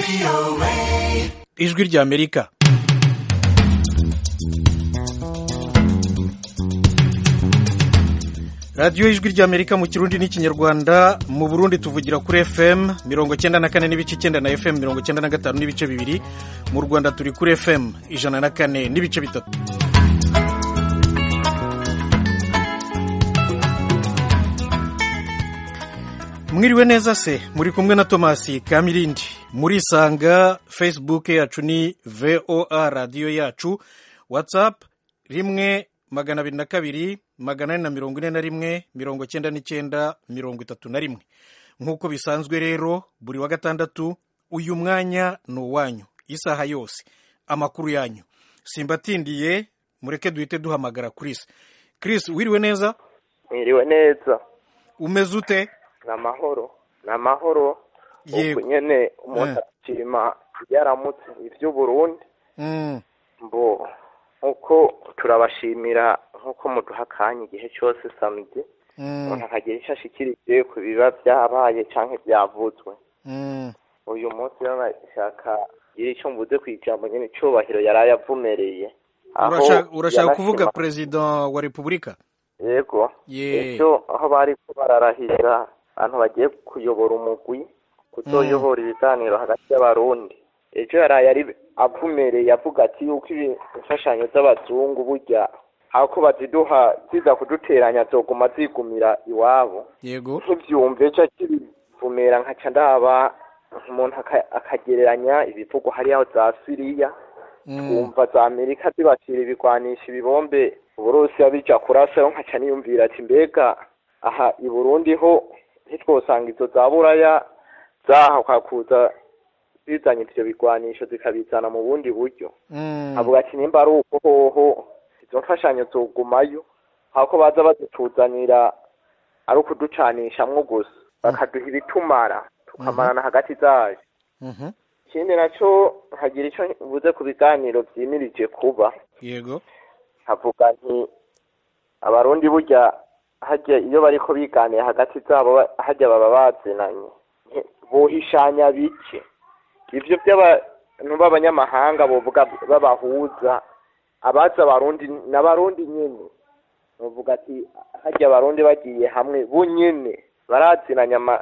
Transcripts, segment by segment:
ijwi ry'amerika radiyo y'ijwi ry'amerika mu kirundi n'ikinyarwanda mu burundi tuvugira kuri fm mirongo cyenda na kane n'ibice icyenda na fm mirongo cyenda na gatanu n'ibice bibiri mu rwanda turi kuri fm ijana na kane n'ibice bitatu mwiriwe neza se muri kumwe na tomasi kamirindi murisanga facebook yacu ni voa radiyo yacu whatsapp rimwe magana abiri na kabiri magana ane na mirongo ine na rimwe mirongo cyenda n'icyenda mirongo itatu na rimwe nk'uko bisanzwe rero buri wa gatandatu uyu mwanya ni uwanyu isaha yose amakuru yanyu simbatindiye mureke duhite duhamagara Chris Chris wiriwe neza mwiriwe neza umeze ute ni amahoro ni amahoro Yego. ubu nyine umuntu ashima yaramutse iby'uburundi Mm, mbo nk'uko turabashimira nk'uko muduha akanya igihe cyose samedi mm, umuntu akagira icyo ashikirije ku biba byabaye cyangwa byavuzwe mm. uyu munsi rero nashaka gira icyo mvuze ku ijambo nyine icyubahiro yari ayavumereye aho Urashaka- urashaka yanashima- kuvuga perezida wa repubulika yego Ye. ejo aho bari ko bararahira abantu bagiye kuyobora umugwi kuzoyobora ibiganiro hagati y'abarundi ejo yaraye ari avumereye avuga ati yuko ibi- imfashanyo z'abazungu burya hako baziduha ziza kuduteranya zoguma zigumira iwabo yego ntibyumve ejo akibivumera nkaca ndaba umuntu aka- akagereranya ibivugwa hariya za siriya Mm, twumva za amerika zibashyira ibigwanisha ibibombe uburusiya bija kurasayo nkaca niyumvira ati mbega aha i burundi ho ntitwosanga izo za buraya zahakwa kuza zizanye ivyo bigwanisho zikabizana mu bundi buryo mm, avuga ati nimba ari uko hoho izo mfashanyo zogumayo hako baza bazituzanira ari ukuducanishamwo gusa bakaduha ibitumara tukamarana hagati zayo mhm. ikindi nacyo nkagira icyo mvuze ku biganiro byimirije kuba yego havuga nti abarundi burya hajya iyo bariko biganiye hagati zabo ba- hajya baba bazinanye Nti- bohishanya bike ivyo by'abantu b'abanyamahanga bovuga babahuza abaza abarundi n'abarundi nyene bavuga ati hajya abarundi bagiye hamwe bo nyene barazinanya ama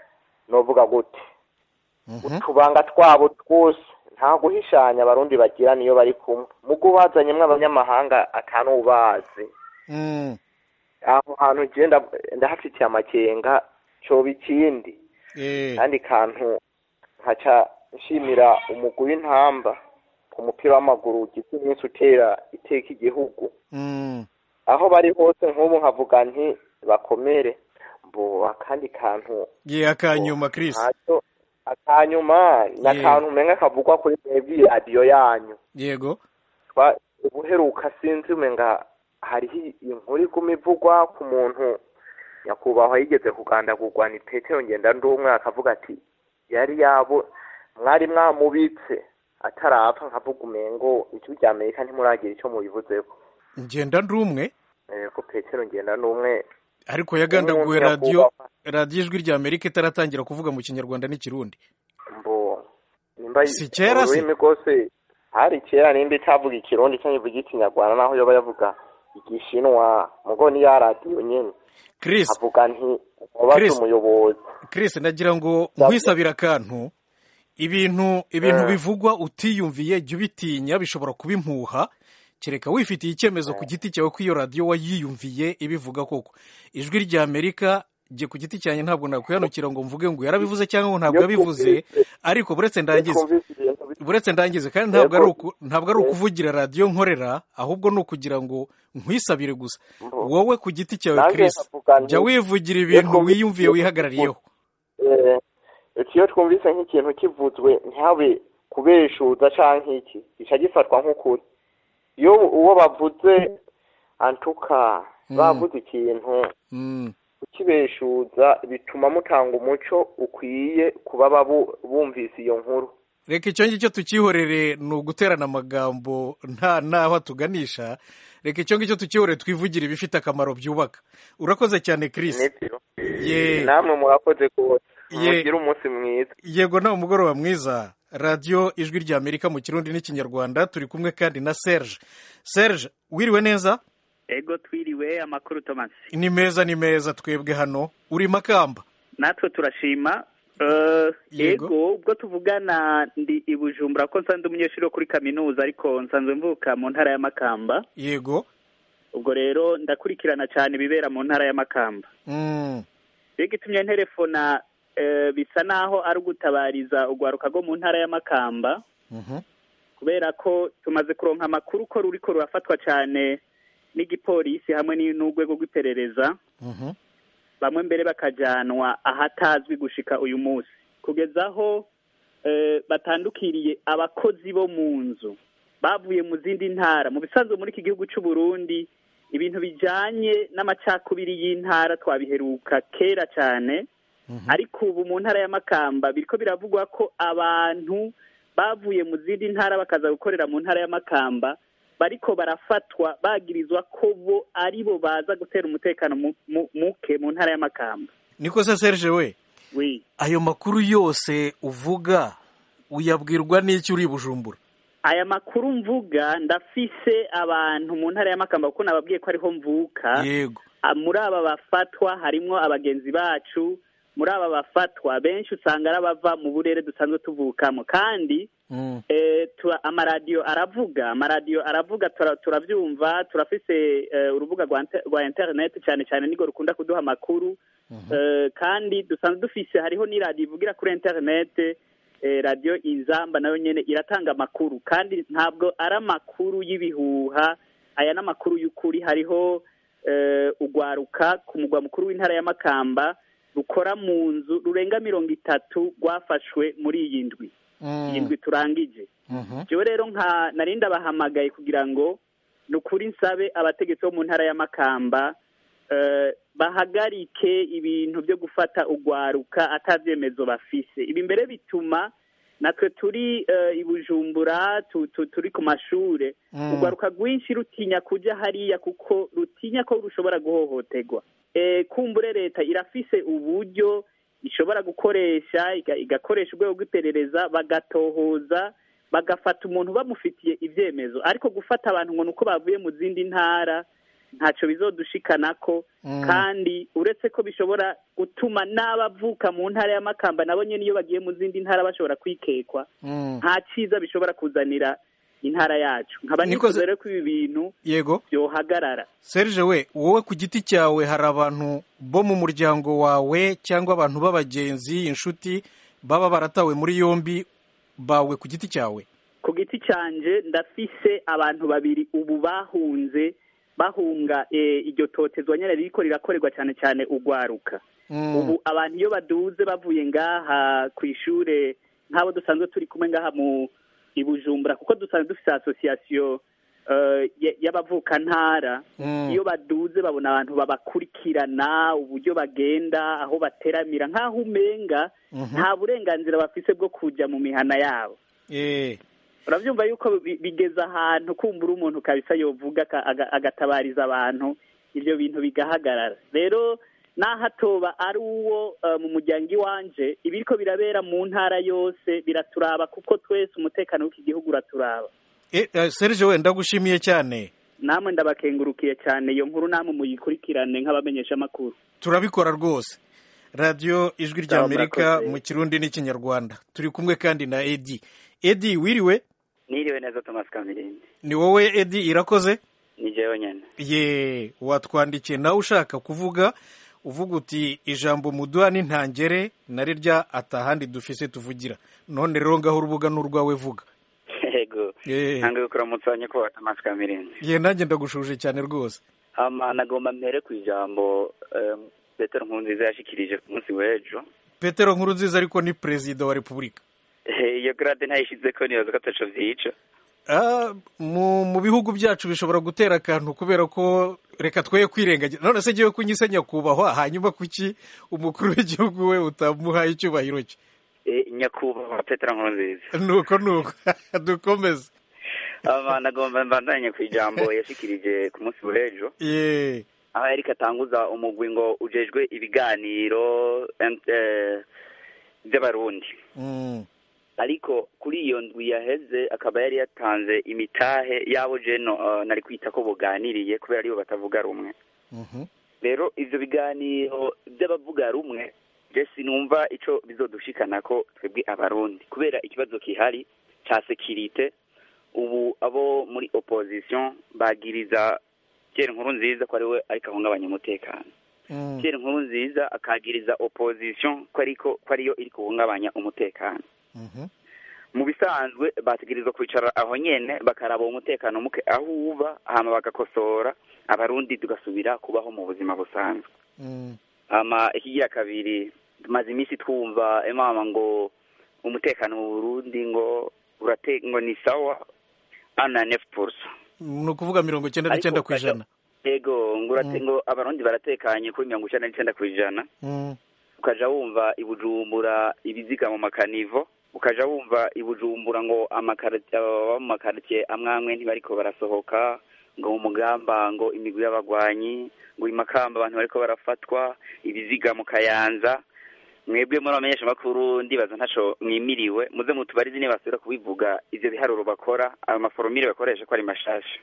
novuga gute Mhm. utubanga twabo twose nta guhishanya abarundi bagira niyo bari kumwe mugo bazanyemwo abanyamahanga atanubazi Mm, aho hantu je nda- ndahafitiye amakenga coba ikindi eh, kandi kantu nkaca nshimira umugwi w'intamba ku mupira w'amaguru ugize iminsi utera iteka igihugu mm, aho bari hose nk'ubu nkavuga nti bakomere mbo akandi kantu ye akanyuma Chris ntacyo akanyuma ni Yeah. akantu umenga kavugwa kuri mwebwe radiyo yanyu yego twa ubuheruka sinzi umenga hariho inkuru iguma ivugwa ku muntu nyakubahwa yigeze kugandagurwa ni petero ngenda ndi umwe akavuga ati yari yabo mwari mwamubitse atarapfa nkavuga umengo ijwi rya amerika ntimuragira icyo mubivuzeko ngenda ndi umwe ko petero ngenda ndi umwe ariko yagandaguye Umuntu radiyo nyakubahwa. radiyo ijwi rya amerika itaratangira kuvuga mu kinyarwanda n'ikirundi mbo nimba Si kera se? ururimi rwose hari kera nimba itavuga ikirundi cyangwa ivuga ikinyarwanda naho yoba yavuga igishinwa mugo ni ya radiyo nyene Chris avuga nti mubaze Chris. umuyobozi Chris nagira ngo nkwisabire akantu ibintu ibintu Eh. bivugwa utiyumviye jya ubitinya bishobora kuba impuha kereka wifitiye icyemezo ku giti cyawe ko iyo radiyo wayiyumviye ibivuga koko ijwi rya amerika jye ku giti cyanjye ntabwo nakwihanukira ngo mvuge ngo yarabivuze cyangwa ngo ntabwo Iyo yabivuze twumvise- ariko buretse ndangize twumvise ibintu bi- buretse ndangize kandi ntabwo ari Yego. uku- ntabwo ari ukuvugira radiyo nkorera ahubwo ni ukugira ngo nkwisabire gusa Mbo. wowe ku giti cyawe Nanjye Chris nkavuga nti- jya wivugira ibintu twumvise wiyumviye ibintu wihagarariyeho eh, iyo twumvise nk'ikintu kivuzwe ntihabe kubeshuza canke iki gica gifatwa nk'ukuri iyo uwo bavuze antuka Mm. bavuze ikintu Mm. ukibeshuza bituma mutanga umuco ukwiye ku baba bu- bumvise iyo nkuru reka icyo ngicyo tukihorere ni uguterana amagambo nta n'aho atuganisha reka icyo ngicyo tukihorere twivugire ibifite akamaro byubaka urakoze cyane Chris nibyo ye namwe murakoze rwose Ye- mugire umunsi mwiza yego nawe umugoroba mwiza radiyo ijwi ry'amerika mu kirundi n'ikinyarwanda turi kumwe kandi na serge serge wiriwe neza ego twiriwe amakuru tomasi ni meza ni meza twebwe hano uri makamba natwe turashima Yego. ego ubwo tuvugana ndi i bujumbura ko nsanzwe umunyeshuri wo kuri kaminuza ariko nsanzwe mvuka mu ntara ya makamba yego ubwo rero ndakurikirana cyane ibibera mu ntara ya makamba Mm, rero itumye nterefona eh, bisa naho ari ugutabariza urwaruka rwo mu ntara ya makamba mhm, kubera ko tumaze kuronka amakuru ko ruriko rurafatwa cyane n'igipolisi hamwe ni- n'urwego rw'iperereza mhm, bamwe mbere bakajanwa ahatazwi gushika uyu munsi kugeza aho eh, batandukiriye abakozi bo mu nzu bavuye mu zindi ntara mu bisanzwe muri iki gihugu cy'u Burundi ibintu bijanye n'amacakubiri y'intara twabiheruka kera cyane mhm. ariko ubu mu ntara ya Makamba biriko biravugwa ko abantu bavuye mu zindi ntara bakaza gukorera mu ntara ya Makamba bariko barafatwa bagirizwa ko bo ari bo baza gutera umutekano mu- mu- muke mu ntara ya Makamba niko se serge we oui ayo makuru yose uvuga uyabwirwa n'iki uri i bujumbura aya makuru mvuga ndafise abantu mu ntara ya Makamba kuko nababwiye ko ariho mvuka yego Ah, muri aba bafatwa harimwo abagenzi bacu muri aba bafatwa benshi usanga ari abava mu burere dusanzwe tuvukamo kandi Mm, eh, tura- amaradiyo aravuga amaradiyo aravuga tura- turavyumva turafise eh, urubuga rwa inter- rwa internet cyane cyane nirwo rukunda kuduha amakuru Eh, kandi dusanzwe dufise hariho n'iradiyo ivugira kuri internet eh, radiyo inzamba nayo nyene iratanga amakuru kandi ntabwo ari amakuru y'ibihuha aya ni amakuru y'ukuri hariho eh, ugwaruka ku mugwa mukuru w'intara ya makamba rukora mu nzu rurenga mirongo itatu rwafashwe muri iyi ndwi mm, iyi ndwi turangije mhm. jewe rero nka nari ndabahamagaye kugira ngo ni ukuri nsabe abategetsi bo mu ntara ya makamba eh, bahagarike ibintu byo gufata ugwaruka atavyemezo bafise ibi mbere bituma natwe turi eh, i bujumbura tu, tu, turi ku mashure Mm. ugwaruka rwinshi rutinya kuja hariya kuko rutinya ko rushobora guhohoterwa eh, kumbure leta irafise uburyo ishobora gukoresha iga- igakoresha urwego rw'iperereza bagatohoza bagafata umuntu bamufitiye ivyemezo ariko gufata abantu ngo nuko bavuye mu zindi ntara ntaco bizodushikanako Mm. kandi uretse ko bishobora gutuma n'abavuka mu ntara ya makamba nabo nyene iyo bagiye mu zindi ntara bashobora kwikekwa Mm. nta ciza bishobora kuzanira intara yacu nkaba Niko nifuza se- rero ko ibi bintu yego vyohagarara serge we wowe ku giti cyawe hari abantu bo mu muryango wawe cyangwa abantu b'abagenzi inshuti baba baratawe muri yombi bawe ku giti cyawe ku giti canje ndafise abantu babiri ubu bahunze bahunga eh, iryo totezwa nyene ririko rirakorerwa cyane cyane ugwaruka Mm, ubu abantu iyo baduze bavuye ngaha ku ishure nk'abo dusanzwe turi kumwe ngaha mu i bujumbura kuko dusanzwe dufise asosiyasiyo eh, y- y'abavukantara mm, iyo baduze babona abantu babakurikirana uburyo bagenda aho bateramira nk'aho umenga mhm. nta burenganzira bafise bwo kuja mu mihana yabo Eh, urabyumva yuko bi- bigeze ahantu kumbura umuntu kabisa yovuga aka- aga- agatabariza abantu ibyo bintu bigahagarara rero naho atoba ari uwo eh, mu muryango iwanje ibiriko birabera mu ntara yose biraturaba kuko twese umutekano w'iki gihugu uraturaba eh, eh, serge we ndagushimiye cyane namwe ndabakengurukiye cyane iyo nkuru namwe muyikurikirane nk'abamenyesha amakuru turabikora rwose radiyo ijwi Sawa, ry'amerika murakoze. mu kirundi n'ikinyarwanda turi kumwe kandi na edi edi wiriwe niriwe neza thomas kamirindi ni wowe edi irakoze ni jewe nyene ye watwandikiye nawe ushaka kuvuga uvuga uti ijambo muduha n'intangere na rirya atahandi dufise tuvugira none rero ngaho urubuga ni urwawe vuga yego Eh. ntange kukuramutsa nyakubahwa thomas kamirindi ye nanjye ndagushuje cyane rwose hama nagomba mpere ku ijambo em, petero nkurunziza yashikirije ku munsi w'ejo petero nkuru nziza ariko ni perezida wa repubulika Eh, iyo grade ntayishizeko nibaza ko ataco vyica Ah, mu mu bihugu byacu bishobora gutera akantu kubera ko reka twe kwirengagiza none se ngewe kunyise nyakubahwa hanyuma kuki umukuru w'igihugu we utamuhaye icyubahiro cye Eh, nyakubahwa petero nkurunziza nuko nuko dukomeze hama nagomba mbandanye ku ijambo yashikirije ku munsi w'ejo ye aho yariko atanguza umugwi ngo ujejwe ibiganiro em, eh, vy'abarundi Mm, ariko kuri iyo ndwi yaheze akaba yari yatanze imitahe y'abo jeno uh, nari kwita ko buganiriye kubera aribo batavuga rumwe Mhm. rero ivyo biganiro by'abavuga rumwe je sinumva ico bizodushikana ko twebwe abarundi kubera ikibazo kihari ca sekirite ubu abo muri opposition bagiriza Pierre nkuru nziza ko ariwe ariko ahungabanya umutekano Mm. Pierre nkuru nziza akagiriza opposition ko ariko ko ariyo iri guhungabanya umutekano Mhm. mu bisanzwe bategerezwa kwicara aho nyene bakaraba umutekano muke aho uba hama bagakosora abarundi tugasubira kubaho mu buzima busanzwe Mm. hama ikigira kabiri tumaze iminsi twumva emama ngo umutekano mu burundi ngo urate ngo ni sawa ana nef pursa ni ukuvuga mirongo icyenda n'icyenda ku ijana yego ngo urate Mm. ngo abarundi baratekanye kuri mirongo icenda n'icenda ku ijana Mm. ukaja wumva i bujumbura ibiziga mu makanivo ukaja wumva i bujumbura ngo amakaritiye ababa mu makaritiye amwe amwe ntibariko barasohoka ngo mu mugamba ngo imigwi y'abagwanyi ngo i makamba abantu bariko barafatwa ibiziga mu kayanza mwebwe muri abamenyesha makuru ndibaza ntaco mwimiriwe muze mutubarize niba basubira kubivuga ivyo biharuro bakora ayo maforomire bakoresha ko ari mashasha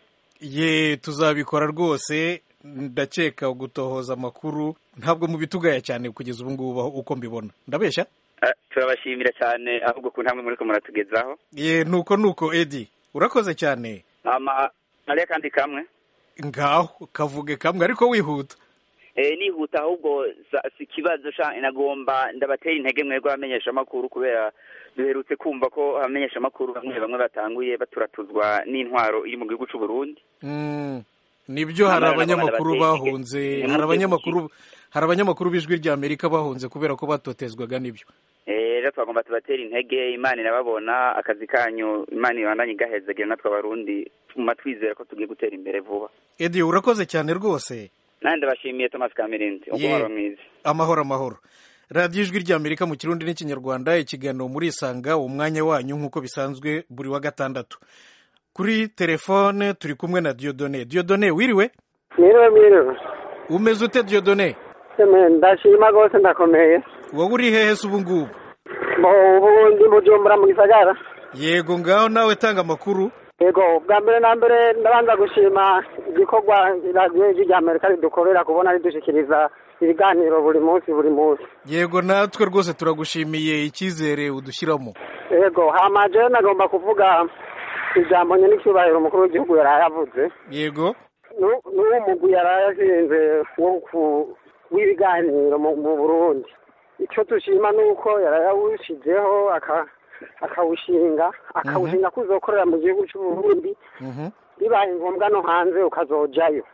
ye tuzabikora rwose ndakeka gutohoza amakuru ntabwo mubitugaya cyane kugeza ubu ngubu aho- uko mbibona ndabeshya Eh, turabashimira cyane ahubwo ku ntambwe muriko muratugezaho ye nuko nuko edi urakoze cyane ama hariya kandi kamwe ngaho kavuge kamwe ariko wihuta Eh, nihuta ahubwo sa- si ikibazo sha nagomba ndabatera intege mwebwe abamenyesha amakuru kubera duherutse kumva ko abamenyesha amakuru bamwe bamwe batanguye baturatuzwa n'intwaro iri mu gihugu c'u Burundi Mm. nibyo hari Namwe abanyamakuru nabona bateye bahunze intege. hari abanyamakuru hari abanyamakuru b'ijwi rya amerika bahunze kubera ko batotezwaga n'ibyo Eh, rero twagomba tubatera intege imana irababona akazi kanyu imana ibandanye igahezagira natwe abarundi tuma twizera ko tugiye gutera imbere vuba edi urakoze cyane rwose nanjye ndabashimiye Thomas Kamirindi Ye. umubaro mwiza amahoro amahoro radiyo ijwi rya amerika mu kirundi n'ikinyarwanda ikiganiro muri isanga umwanya wanyu nk'uko bisanzwe buri wa gatandatu kuri telefone turi kumwe na diodone diodone wiriwe mwiriwe mwiriwe umeze ute diodone Eme, ndashima rwose ndakomeye wowe uri hehe se ubu ngubu Bo, ubu ndi bujumbura mu gisagara yego ngaho nawe tanga amakuru yego bwa mbere na mbere ndabanza gushima igikorwa radiyo ijwi rya amerika ridukorera kubona ridushikiriza ibiganiro buri munsi buri munsi yego natwe rwose turagushimiye icyizere udushyiramo yego hama jewe nagomba kuvuga ijambo nye n'icyubahiro umukuru w'igihugu yaraye avuze yego Nu- n'uwo mugwi yaraye ashinze wo ku- w'ibiganiro mu mu burundi icyo dushima ni uko yaraye awushizeho aka- akawushinga akawushinga ko uzokorera mu gihugu cy'uburundi Mhm. bibaye ngombwa no hanze ukazojayo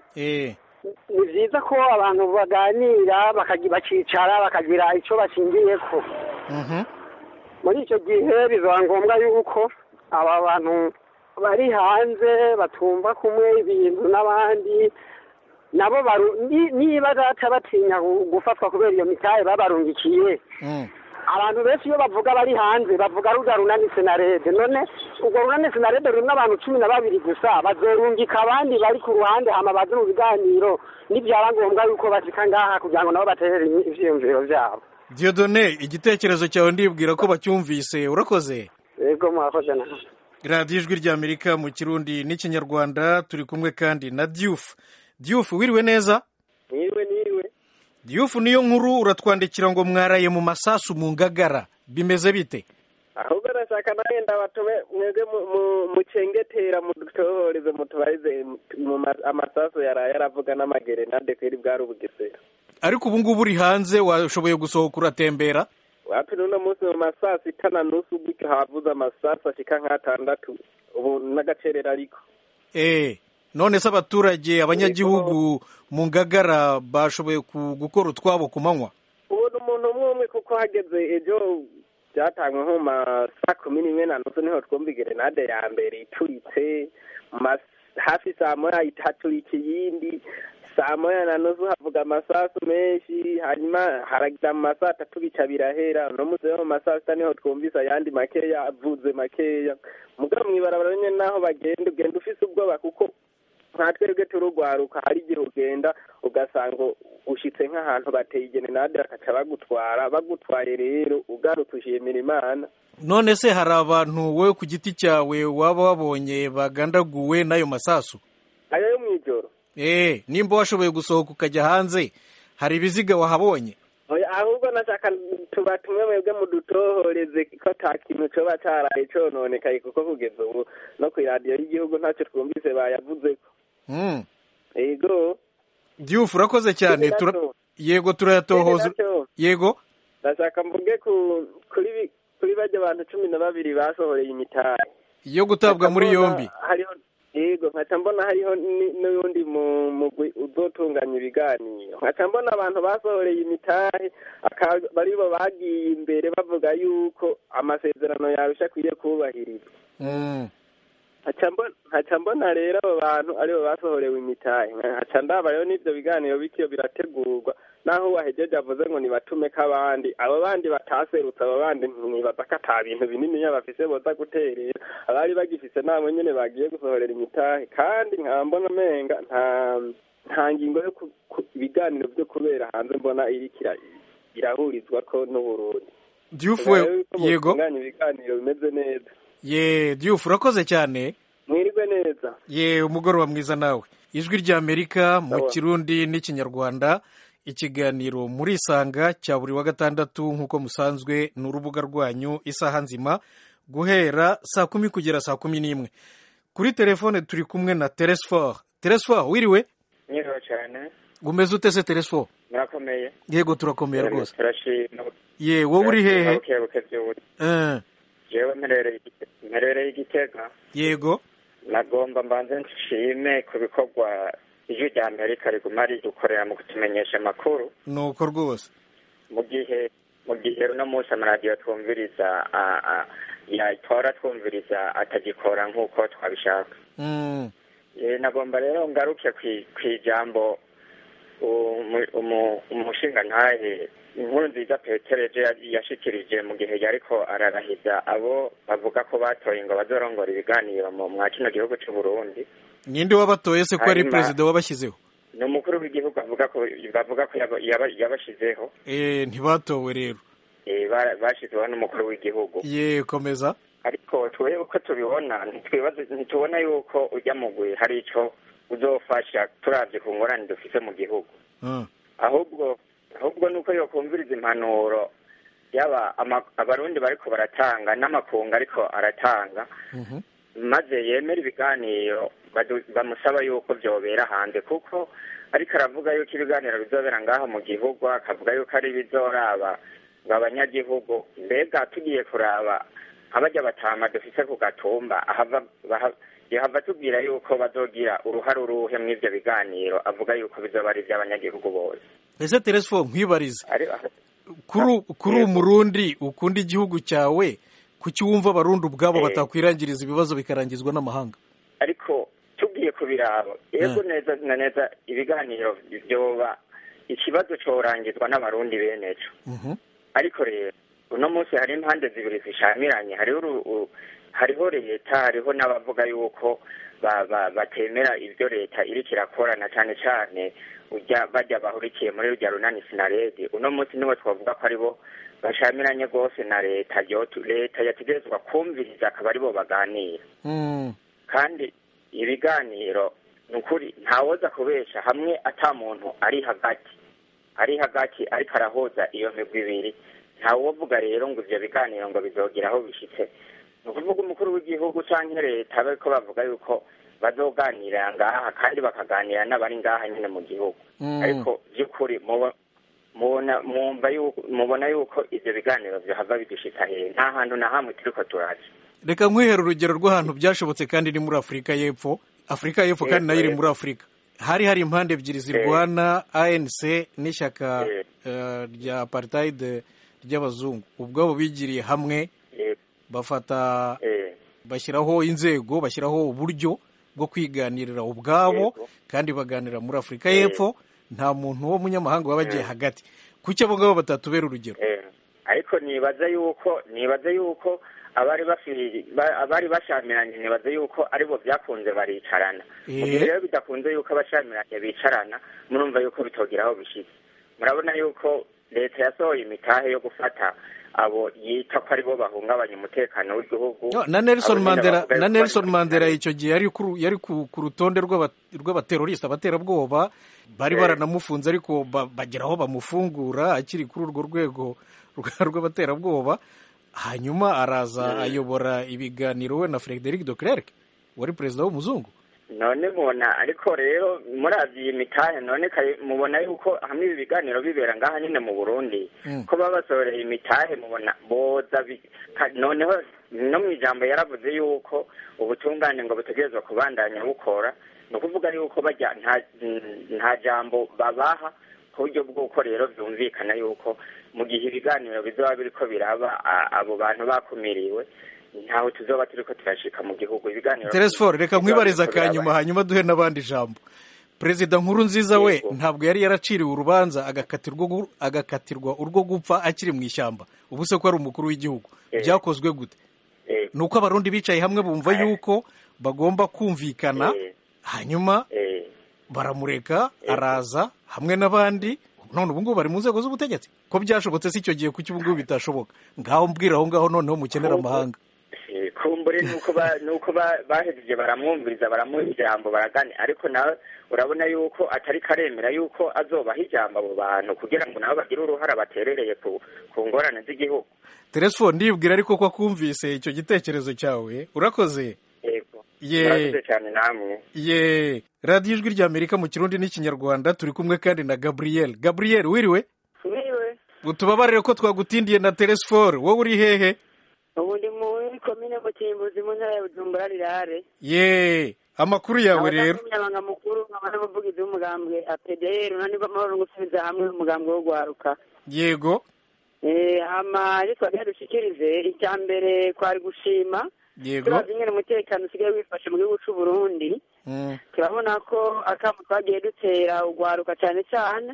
eh ni byiza ko abantu baganira bakagi- bakicara bakagira icyo bashingiyeko Mhm. muri icyo gihe bizaba ngombwa yuko aba bantu bari hanze batumva kumwe ibintu n'abandi nabo baru- ni- niba data batinya gu- gufatwa kubera iyo mitahe babarungikiye Mm. abantu benshi iyo bavuga bari hanze bavuga ruga runani senarede none urwo runani senarede rurimo abantu cumi na babiri gusa bazorungika abandi bari ku ruhande hama baze mu biganiro nibyaba ngombwa yuko bashika ngaha kugira ngo nabo baterere ivyiyumviro vyabo diodone igitekerezo cyawe ndibwira ko bacyumvise urakoze yego murakoze nawe radiyo ijwi rya amerika mu kirundi n'ikinyarwanda turi kumwe kandi na diyufu diyufu wiriwe neza niriwe niriwe diyufu niyo nkuru uratwandikira ngo mwaraye mu masasu mu ngagara bimeze bite ahubwo ndashaka nagenda batume mwebwe mu- mu- mucengetera mudutohoreze mutubarize mu ma- amasasu yaraye aravuga n'amagerenade kweri bwari ubugesera ariko ubu ngubu uri hanze washoboye gusohoka uratembera wapi n'uno munsi mu masaa sita na nusu gutyo havuze amasasu ashika nk'atandatu ubu n'agacerera ariko eh none se abaturage abanyagihugu mu ngagara bashoboye ku- gukora utwabo ku manywa ubona umuntu umwe umwe kuko hageze ejo byatangwe nko mu ma saa kumi n'imwe na nusu niho twumva gerenade ya mbere ituritse mu ma- hafi saa moya haturika iyindi saa moya na nusu havuga amasasu menshi hanyuma haragira mu masaa atatu bica birahera no muze mu masaa sita niho twumvise ayandi makeya avuze makeya mugabo mw'ibarabara nyene naho bagenda ugenda ufise ubwoba kuko nka twebwe turugwaruka hari igihe ugenda ugasanga ushitse nk'ahantu bateye igerenade bakaca bagutwara bagutwaye rero ugarutse ushimira imana none se hari abantu wowe ku giti cyawe waba wabonye bagandaguwe n'ayo masasu ayo yo mw'ijoro eh nimba washoboye gusohoka ukajya hanze hari ibiziga wahabonye Oya, ahubwo nashaka tuba tumwe mwebwe mudutohoreze ko ata kintu coba caraye cononekaye kuko kugeza ubu no kw'iradiyo y'igihugu ntacyo twumvise bayavuzeko mm. ego Diouf urakoze cyane Ikindi tura... naco- yego ikindi turayatohoza naco, yego ndashaka mvuge ku kuri bi- kuri barya bantu cumi na babiri basohoreye imitahe yo gutabwa muri Nkaca mbona yombi hariho yego nkaca mbona hariho ni- n'uyundi mu- mugwi uzotunganya ibiganiro nkaca mbona abantu basohoreye imitahe aka- baribo bagiye imbere bavuga yuko amasezerano yarusha akwiye kubahirizwa mm. nkaca mbona- nkaca mbona rero abo bantu aribo basohorewe imitahe nkaca ndaba rero n'ivyo biganiro bikiyo birategurwa naho uwahejeje avuze ngo nibatumeko abandi abo bandi bataserutse abo bandi nibaza ko ata bintu bininiya bafise boza guterera abari bagifise nabo nyene bagiye gusohorera imitahe kandi nkaba mbona umenga nta nta ngingo yo ku- ku- ibiganiro vyo kubera hanze mbona iriko ira- irahurizwako n'uburundi Diouf Rero we yuko yego botunganya ibiganiro bimeze neza ye Diouf urakoze cyane mwirwe neza ye umugoroba mwiza nawe ijwi ry'amerika mu Sawa. kirundi n'ikinyarwanda ikiganiro muri isanga cya buri wa gatandatu nk'uko musanzwe ni urubuga rwanyu isaha nzima guhera saa kumi kugera saa kumi n'imwe kuri telefone turi kumwe na teresfor teresfor wiriwe nyiriwe cyane umeze ute se teresfor murakomeye yego turakomeye rwose turashima ye wowe uri hehe bukebuke by'ubuti Eh, jewe mperereye Igite- mperereye igitega yego nagomba mbanze nshime ku bikorwa ijwi rya amerika riguma ridukorera mu kutumenyesha amakuru ni uko rwose mu gihe mu gihe uno munsi amaradiyo twumviriza a- a- yatora twumviriza atagikora nk'uko twabishaka Mm, Eh, nagomba rero ngaruke kwi- kw'ijambo umu- umu- umushingantahe inkuru nziza petereje yashikirije mu gihe yariko ararahiza abo bavuga ko batoye ngo bazorongora ibiganiro mu mwa kino gihugu c'u Burundi ninde wabatoye se ko ari Hanyuma- perezida wabashyizeho ni umukuru w'igihugu avuga ko bavuga ko yaba- yaba- yabashizeho Eh, ntibatowe rero eh, ba- bashizeho n'umukuru w'igihugu ye komeza ariko twebwe uko tubibona ntitwibaze ntitubona yuko ujya mugwi hari ico uzofasha turavye ku ngorane dufise mu gihugu Ah, ahubwo ahubwo nuko yokumviriza impanuro yaba ama- abarundi bariko baratanga n'amakungu ariko aratanga mhm. maze yemera ibiganiro badu- bamusaba yuko vyobera hanze kuko ariko aravuga yuko ibiganiro bizobera ngaho mu gihugu akavuga yuko ari bizoraba ngo abanyagihugu mbega tugiye kuraba abarya batama dufise ku gatumba ahava baha- yahava tubwira yuko bazogira uruhare uruhe mw'ivyo biganiro avuga yuko bizoba ari ivy'abanyagihugu bose ese teresfo nkwibarize Ari- kuri kuri Yego. umurundi ukunda igihugu cyawe kuki wumva abarundi ubwabo Eh. batakwirangiriza ibibazo bikarangizwa n'amahanga ariko tugiye kubiraba yego neza na neza ibiganiro vyoba ikibazo corangizwa n'abarundi beneco Mhm. ariko rero uno munsi hari impande zibiri zishamiranye hariho uru- u- hariho leta hariho n'abavuga yuko ba- ba- batemera ivyo leta iriko irakora na cane cane urya barya bahurikiye muri rurya runani sinaredi uno munsi nibo twavuga ko aribo bashamiranye rwose na leta yotu- leta yategerezwa kumviriza akaba aribo baganira Mm. kandi ibiganiro ni ukuri ntawoza kubesha hamwe ata muntu ari hagati ari hagati ariko arahuza iyo migwi ibiri ntawovuga rero ngo ivyo biganiro ngo bizogira aho bishitse ni ukuvuga umukuru w'igihugu canke leta bariko bavuga yuko bazoganira ngaha kandi bakaganira n'abari ngaha nyene mu gihugu Mm. ariko vy'ukuri mubo- mubona mwumva yuko mubona yuko ivyo biganiro vyohava bidushika hehe nta hantu na hamwe turiko turaja reka nkwihere urugero rw'ahantu byashobotse kandi ni muri afurika y'epfo afurika y'epfo kandi Yego, nayo iri yego. muri afurika hari hari impande ebyiri zirwana anc n'ishyaka Eh. eh, rya apartheid ry'abazungu ubwabo bigiriye hamwe Eh, bafata eh, bashyiraho inzego bashyiraho uburyo bwo kwiganirira ubwabo Yego. kandi baganira muri afurika Eh. y'epfo nta muntu w'umunyamahanga waba agiye hagati kuki abo ngabo batatubera urugero eh. ariko ariko nibaza yuko nibaza yuko abari bafi- ba- abari bashamiranye nibaza yuko aribo byakunze baricarana mu gihe Eh. rero bidakunze yuko abashamiranye bicarana murumva yuko bitogira aho bishitse murabona yuko leta yasohoye imitahe yo gufata abo yita ko aribo bahungabanya umutekano w'igihugu No, na Nelson Abo nyine Mandela bavuga na yuko Nelson bari- Mandela icyo gihe yari ku yari ku, ku rutonde rw'aba- rw'abateroriste abaterabwoba bari Eh. baranamufunze ariko ba- bagera aho bamufungura akiri kuri urwo rwego rwa- rw'abaterabwoba hanyuma araza ayobora ibiganiro we na Frederic de Klerk wari perezida w'umuzungu none mubona ariko rero muravye iyi mitahe none kare- mubona yuko hamwe ibi biganiro bibera ngaha nyine mu burundi Mm. ko baba basohoreye imitahe mubona boza bi- ka- noneho no mu ijambo yaravuze yuko ubutungane ngo butegerezwa kubandanya bukora ni ukuvuga yuko bajya nta nta jambo babaha ku buryo bw'uko rero byumvikana yuko mu gihe ibiganiro bizoba biriko biraba a- abo bantu bakumiriwe ntaho tuzoba turiko turashika mu gihugu ibiganiro Teresford reka nkwibariza bizoba biriko akanyuma biraba. hanyuma duhe n'abandi ijambo perezida nkuru nziza we Yego. ntabwo yari yaraciriwe urubanza agakatirwa gu- agakatirwa urwo gupfa akiri mu ishyamba ubu se ko ari umukuru w'igihugu Eh. byakozwe gute Eh, ni uko abarundi bicaye hamwe bumva Eh. yuko bagomba kumvikana eh, hanyuma eh. baramureka araza hamwe n'abandi none ubu ngubu bari mu nzego z'ubutegetsi ko byashobotse si icyo gihe kuki ubu ngubu bitashoboka ngaho mbwira aho ngaho noneho mukenera amahanga Eh, kumbure nuko ba nuko ba- bahejeje baramwumviriza baramuha ijambo baragane ariko nawe urabona yuko atari karemera yuko azobaha ijambo abo bantu kugira ngo nabo bagire uruhara baterereye ku ku ngorane z'igihugu teresfo ndibwira ariko ko akumvise icyo gitekerezo cyawe urakoze yego Ye. murakoze cyane namwe ye radiyo ijwi ry'amerika mu kirundi n'ikinyarwanda turi kumwe kandi na gabriel gabriel wiriwe Niwe, utubabarire ko twagutindiye na teresfor wowe uri hehe ubu ndi muri komine Mutimbuzi mu ntara ya Bujumbura rirare. ye amakuru yawe rero Umunyamabanga mukuru nkaba n'umuvugizi w'umugambwe APDR unanirwa amahoro no gusubiza hamwe umugambwe wo gwaruka. yego Eh hama icyo twagiye dushikirize icya mbere kwari gushima yego turavye ingene umutekano usigaye wifashe mu gihugu c'u Burundi Mm, turabona ko akamu twagiye dutera ugwaruka cyane cyane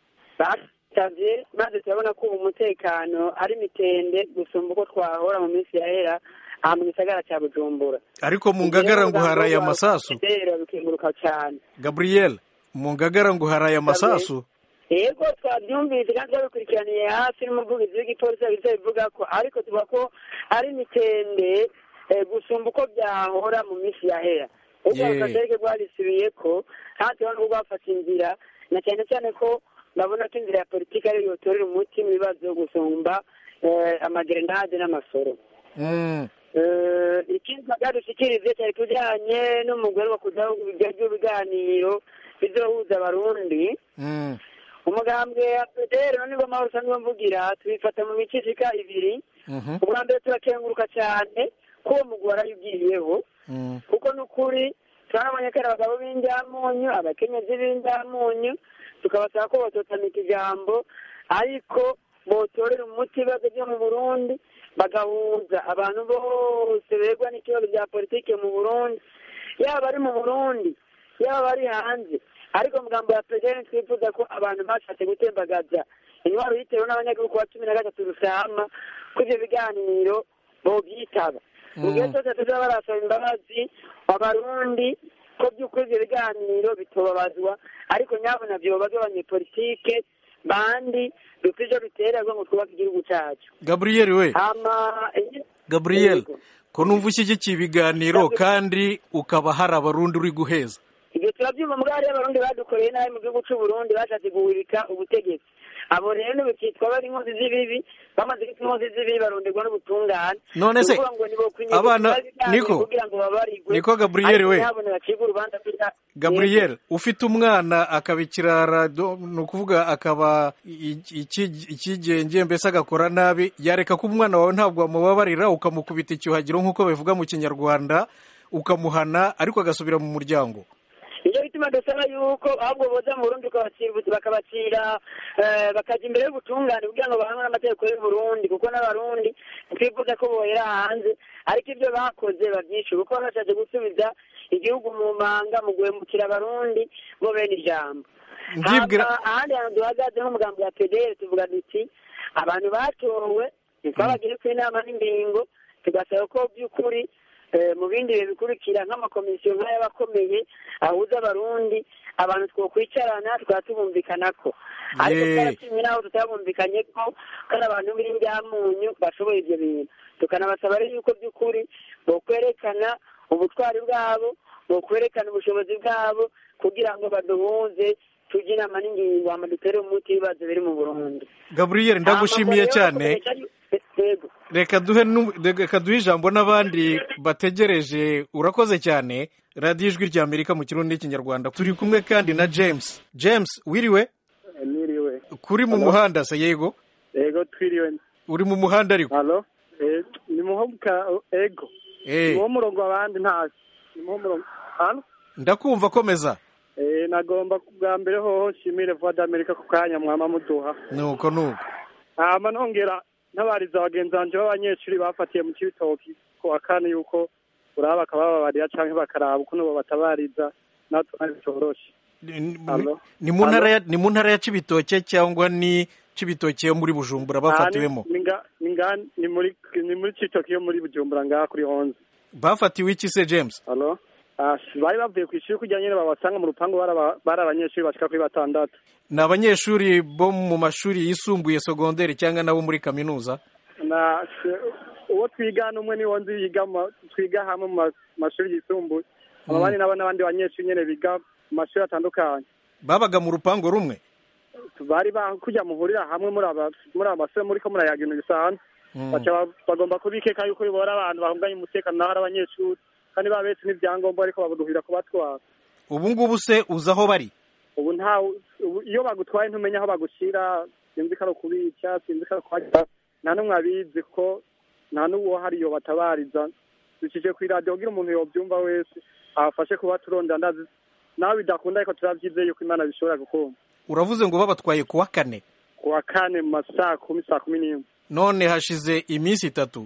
basavye maze turabona ko ubu umutekano ari mitende gusumba uko twahora mu minsi yahera aha mu gisagara cya bujumbura ariko mu ngagara ngo haraye amasasu rero bikenguruka cyane gabriel mu ngagara ngo haraye amasasu yego twabyumvise kandi twabikurikiraniye hafi n'umuvugizi w'igipolisi yabize bivuga ko ariko tuvuga ko ari mitende eh, gusumba uko byahora mu minsi yahera ubwo Yeah. akatarike rwarisubiye ko kandi turabona ko rwafata inzira na cyane cyane ko babona ko inzira ya politiki ariyo yotorera umuti mu bibazo gusumba eh, amagerenade n'amasoro Mm, Eh, ikindi twadushikirize cyari kujyanye n'umugore wo kuja ibiganiro bizohuza abarundi mm, umugambwe wa pederi none ngo amahoro usanzwe mvugira tubifata mu mico ishika ibiri mhm, ubwa mbere turakenguruka cyane ko uwo mugwi warayibwiriyeho mm, kuko n'ukuri turabonye ko ari abagabo b'indyamunyu abakenyezi b'indyamunyu tukabasaba ko bototamika ijambo ariko botorera umuti ibibazo byo mu burundi bagahuza abantu bose begwa n'ikibazo bya politike mu burundi yaba ari mu burundi yaba bari hanze ariko mugambo ya president twifuza ko abantu bashatse gutembagaza intwaro yitewe n'abanyagihugu wa cumi na gatatu rusama ko ivyo biganiro bovyitaba mu gihe cyose tuzaba barasaba imbabazi abarundi ko by'ukuri ivyo biganiro bitobabazwa ariko nyabona vyobazwa abanyepolitike bandi bifite ivyo bitererwa ngo twubake igihugu cacu gabriel we hama gabriel Yego. ko numva ushyigikiye ibiganiro kandi ukaba hari abarundi uri guheza ibyo turabyumva mbwa hariyo abarundi badukoreye nabi mu gihugu c'u Burundi bashatse guhirika ubutegetsi abo rero ntibikitwa bari inkozi z'ibibi bamaze kwitwa inkozi z'ibibi baronderwa n'ubutungane None se, Ni ukuvuga ngo nibokwinyegeza abana- ibiganiro Niko, kugira ngo babarigwe Niko Gabriel ariko we. ntihabone bacibwe urubanza kugira- gabriel ufite umwana akaba ikirara do- ni ukuvuga akaba i- iki- ikigenge mbese agakora nabi yareka ko umwana wawe ntabwo wamubabarira ukamukubita icyuhagiro nk'uko bivuga mu kinyarwanda ukamuhana ariko agasubira mu muryango nicyo gituma dusaba yuko ahubwo boza mu burundi ukabacira bakabacira eh, bakajya imbere y'ubutungane kugira ngo bahanwe n'amategeko y'u Burundi kuko n'abarundi twifuza ko bohera hanze ariko ibyo bakoze babyishe kuko bashatse gusubiza igihugu mu manga mu guhemukira abarundi bo bene ijambo Ndibwira- Hama ahandi hantu duhagaze nk'umugambi wa pdr tuvuga duti abantu batowe ntitwabagiye ku inama n'ingingo tugasaba ko by'ukuri eh, mu bindi bihe bikurikira nk'amakomisiyo nk'ay'abakomeye ahuza abarundi abantu twokwicarana tukaba tubumvikanako ariko Ye. twarashimye n'aho tutabumvikanye ko kandi abantu b'indyamunyu bashoboye ibyo bintu tukanabasaba rero yuko by'ukuri bokwerekana ubutwari bwabo bokwerekana ubushobozi bwabo kugira ngo baduhuze tujye inama n'ingingo hama dutere umuti w'ibibazo biri mu burundi gaburiyeri ndagushimiye Hama cyane rero bakomeje- yego reka duhe nu- reka duhe ijambo n'abandi bategereje urakoze cyane radiyo ijwi rya amerika mu kirundi n'ikinyarwanda turi kumwe kandi na james james wiriwe niriwe kuri mu muhanda se yego ego twiriwe uri mu muhanda ariko halo Eh, ni muhomuka ego Eh. ni wo murongo abandi ntazi ni muho murongo halo ndakumva komeza Eh, nagomba bwa mbere hoho nshimire voix d'Amerika ku kanya mwama muduha nuko nuko hama nongera ntabariza bagenzi banje b'abanyeshuri bafatiye mu kibitoki ku wa kane yuko uraba bakabababarira canke bakaraba ukuntu bobatabariza natwe ntabwo bitoroshe Ni- Halo? ni mu ntara Halo? ya- ni mu ntara ya cibitoke cyangwa ni cibitoke yo muri bujumbura bafatiwemo Ah, ni- ni nga- ni nga- ni muri ni muri cibitoki yo muri bujumbura ngaha kuri onze bafatiwe iki se james halo Ah, bari bavuye ku ishuri kugira nyine babasanga mu rupangu bari aba- bari abanyeshuri bashika kuri batandatu ni abanyeshuri bo mu mashuri yisumbuye sogonderi cyangwa nabo muri kaminuza na se- uwo twigana umwe niwo nzi yiga mu ma- twiga hamwe mu ma- mashuri yisumbuye abandi nabo n'abandi banyeshuri nyine biga mu mashuri atandukanye babaga mu rupango rumwe bari ba kujya muhurira hamwe muri aba muri aba basore muri ko murayaga ibintu bisanzwe Mm. baca ba- bagomba kubikeka yuko bibora abantu bahunganye umutekano naho ari abanyeshuri kandi babetse n'ibyangombwa ariko babuduhira kubatwara ubu ngubu se uzi aho bari ubu nta ubu iyo bagutwaye ntumenya aho bagushyira sinzi ko ari ukubica sinzi ko ari ukuhagira nta n'umwe abizi ko nta n'uwo hari iyo batabariza ducije ku iradiyo kugira umuntu yobyumva wese abafashe kuba turondera ndazi nawe bidakunda ariko turabyizeye yuko imana bishobora gukunda uravuze ngo babatwaye ku wa kane ku wa kane mu ma saa kumi saa kumi n'imwe none hashize iminsi itatu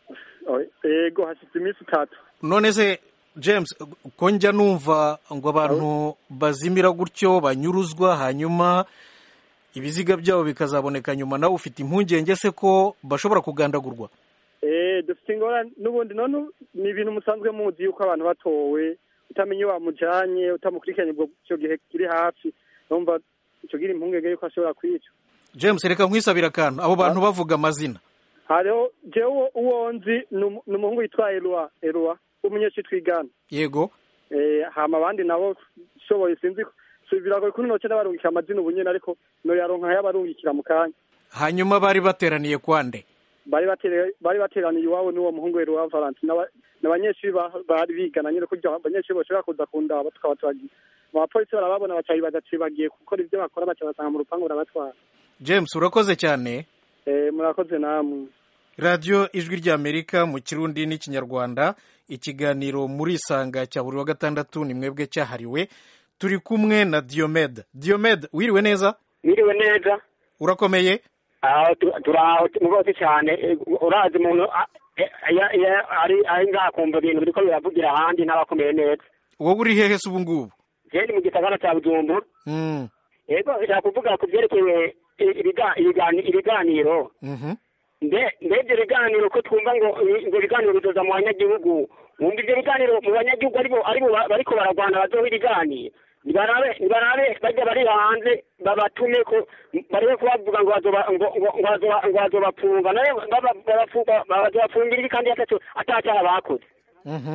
ego hashize iminsi itatu none se james ko njya numva ngo abantu bazimira gutyo banyuruzwa hanyuma ibiziga byabo bikazaboneka nyuma nawe ufite impungenge se ko bashobora kugandagurwa Eh, dufite ingorane n'ubundi none ni ibintu musanzwe muzi yuko abantu batowe utamenya iyo bamujanye utamukurikiranye ubwo icyo gihe kiri hafi numva icyo gira impungenge yuko ashobora kwicwa james reka nkwisabire akantu abo bantu bavuga amazina hariho jewe uwo nzi ni umu- ni umuhungu yitwa Eloi Eloi w'umunyeshuri twigana yego eh, hama abandi nabo shoboye sinzi ko si biragoye kuri noce n'abarungikira amazina ubu nyene ariko noyaronka yabarungikira mu kanya hanyuma bari bateraniye kwande bari batere- bari bateraniye iwabo n'uwo muhungu Eloi Valentine n'aba- n'abanyeshuri ba- bari bigana nyine kugira abanyeshuri bashobora kuza kundaba tukaba turagiye abapolisi barababona baca bibaza ati bagiye gukora ibyo bakora baca basanga mu rupangu barabatwara james urakoze cyane Eh, murakoze namwe radiyo ijwi ry'amerika mu kirundi n'ikinyarwanda ikiganiro muri isanga cya buri wa gatandatu ni mwebwe cyahariwe turi kumwe na diyomede diyomede wiriwe neza Mwiriwe neza urakomeye aho tu- turaho mugozi cyane eh, urazi umuntu ah, eh, ya- ya- ari ari ngaha kumva ibintu biriko biravugira ahandi n'abakomeye neza wowe uri hehe se ubu ngubu je ni mu gisagara cya bujumbura Mm, yego nshaka kuvuga ku byerekeye i- ibiga- ibigani- ibiganiro mhm. mbe mbe ibyo biganiro ko twumva ngo ngo ibiganiro bizoza mu banyagihugu wumva ibyo biganiro mu banyagihugu aribo aribo ba- bariko bararwana bazoha ibiganiro nibarabe nibarabe bajya bari hanze babatume ko barebe ko bavuga ngo bazoba ngo ngo ngo bazoba- ngo bazobapfunga nawe baba- babafunga- bazobafungira ibi kandi ataco atacyaha bakoze Mhm.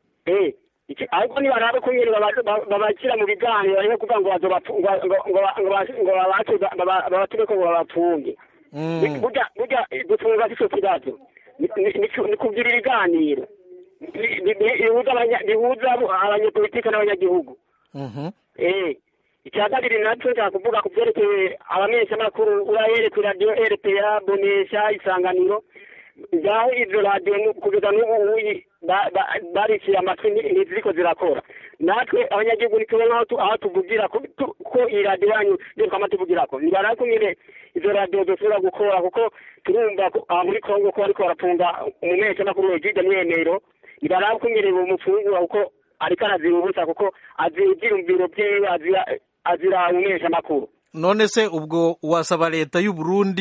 eh iki ahubwo nibarabe ko nyine baba- baba- babashyira mu biganiro barebe kuvuga ngo bazobapfu- ngo ngo ngo ngo ba- ngo babace- baba- babatume ko ngo babapfunge Mm. burya burya gufunga si cyo kibazo Ni- ni- ni- ni kugira ibiganiro Bi- bi- bi- bihuza abanya- bihuza abo- abanyepolitike n'abanyagihugu Mhm. eh icya kabiri nacyo nshaka kuvuga ku byerekeye abamenyeshamakuru urahere ku radiyo rpa bonesha isanganiro ngaho izo radiyo nu- kugeza n'ubu uyi ba- ba- bariciye amatwi ni- ntiziriko zirakora natwe abanyagihugu ntitubona aho tu- aho tuvugira ko tu- ko iyi radiyo yanyu twama tuvugirako nibara ko nyine izo radiyo zosubira gukora kuko turumva ko aha muri kongo ko bariko barafunga umumenyeshamakuru wegide mwemero nibara ko nyine bumufungura kuko ariko arazira ubusa kuko azira ivyiyumviro vyiwe azira azira umumenyeshamakuru none se ubwo wasaba leta y'u Burundi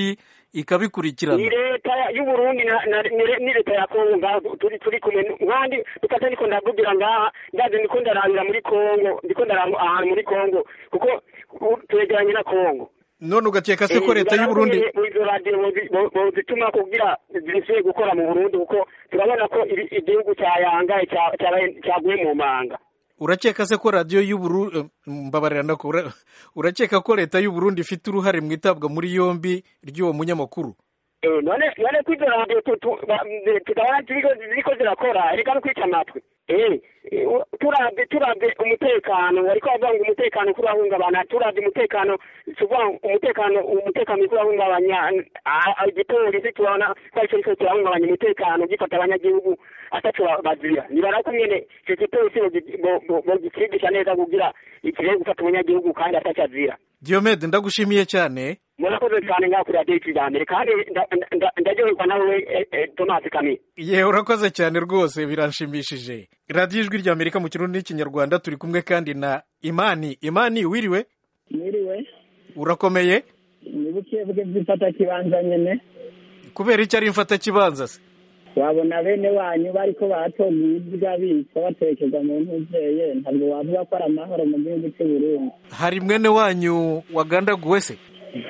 ikabikurikirana ni leta y'uburundi na- na- ni- ni leta ya kongo ngaha turi turi kumwe nkandi dukata niko ndavugira ngaha ndaje ndiko ndarabira muri kongo ndiko ndaraba ahantu muri kongo kuko u- twegeranye na kongo none ugakeka se ko leta y'u Burundi izo radiyo bozi- bo- bozituma kugira zisubiye gukora mu burundi kuko turabona ko ibi- igihugu cyayangaye cya- cyabaye- cyaguye mu manga urakeka se ko radiyo y'u Burundi mbabarira ndako ura- urakeka ko leta y'u Burundi ifite uruhare mu itabwa muri yombi ry'uwo munyamakuru Eh, none none ko izo radiyo tu- tu- ba- zi- tukabona ziriko ziriko zirakora reka no kwica amatwi Eh, eh, u- turavye turavye umutekano wariko bavuga ngo umutekano kuri urahungabana turavye umutekano tuvuga ngo umutekano umutekano uriko urahungabanya ah, ah, igipolisi turabona ko arico kiriko kirahungabanya umutekano gifata abanyagihugu ataco ba- bazira nibara ko nyene ico gipolisi bogi- bo- bo- bogicigisha neza kugira ikirere gufata umunyagihugu kandi ataco azira Diomede ndagushimiye cyane murakoze cyane ngaho kuri radiyo y'ikijyambere kandi nda- nda- ndaryoherwa nawe eh, eh, tomasi kamire ye urakoze cyane rwose biranshimishije radiyo ijwi rya amerika mu kirundi n'ikinyarwanda turi kumwe kandi na imani imani wiriwe mwiriwe urakomeye ni buke buke by'ifata kibanza nyene kubera icyo ari mfatakibanza se wabona bene wanyu bariko baratonga ibirya bicwa batekereza mu ntuzeye ntabwo wavuga ko ari amahoro mu gihugu cy'u Burundi hari mwene wanyu wagandaguwe se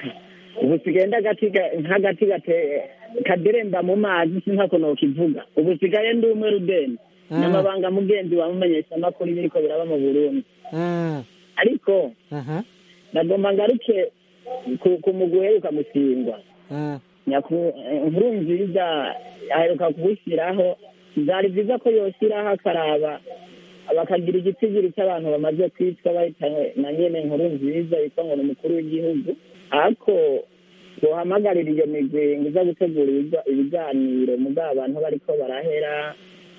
ubu sigenda agati ga- nk'agati gate kaderemba mu mazi sinkako nokivuga ubu sigaye ndi umwe rudeni Mm. n'amabanga mugenzi wamumenyesha amakuru biriko biraba mu Burundi Mm, ariko mhm, nagomba ngaruke ku- ku mugwi uheruka musingwa mm. Nyaku- eh, nkuru nziza aheruka kuwushyiraho byari byiza ko yoshyiraho akaraba bakagira igitigiri cy'abantu bamaze kwicwa bahitanywe na nyene nkuru nziza yitwa ngo ni umukuru w'igihugu ariko bohamagarira iyo migwi ngo iza gutegura ibiga- ibiganiro mugabo abantu bariko barahera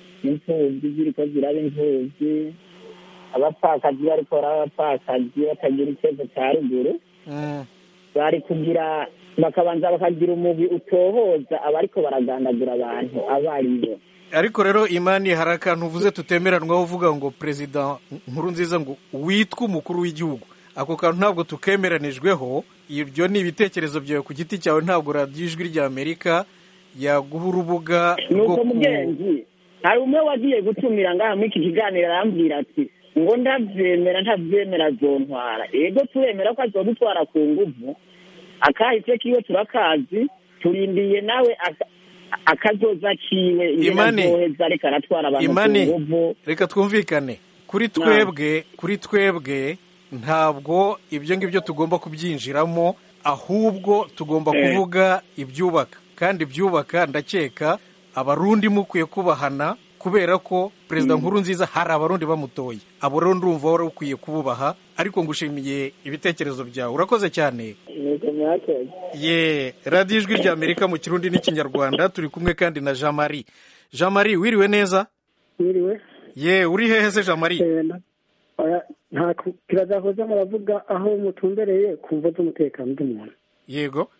imfuvyi ziriko ziraba imfuvyi abapfakazi bariko baraba abapfakazi batagira ikibazo cya ruguru Mm. bari kugira bakabanza bakagira umugwi utohoza abariko baragandagura abantu abo ari bo ariko rero imani hari akantu uvuze tutemeranwaho uvuga ngo perezida nkuru nziza ngo witwa umukuru w'igihugu ako kantu ntabwo tukemeranijweho ibyo ni ibitekerezo byawe ku giti cyawe ntabwo radiyo ijwi rya amerika yaguha urubuga rwo nuko ku mugenzi hari umwe wagiye gutumira ngaha muri iki kiganiro arambwira ati ngo ndavyemera ntavyemera azontwara ego turemera ko azodutwara ku nguvu akahise kiwe turakazi turindiye nawe aka- akazoza kiwe ingene Imani. azoheza ariko aratwara abantu ku imani nguvu reka twumvikane kuri twebwe kuri twebwe ntabwo ibyo ngibyo tugomba kubyinjiramo ahubwo tugomba Eh. kuvuga ibyubaka kandi ibyubaka ndakeka abarundi mukwiye kubahana kubera ko perezida nkuru nziza hari abarundi bamutoye abo rero ndumva wari ukwiye kububaha ariko ngushimiye ibitekerezo byawe urakoze cyane nuko mwakoze ye radiyo ijwi rya amerika mu kirundi n'ikinyarwanda turi kumwe kandi na jean marie jean marie wiriwe neza Mwiriwe ye uri hehe se jean marie Eh, na- oya, nta ku- kirazahoza muravuga aho mutumbereye ku mvo z'umutekano w'umuntu yego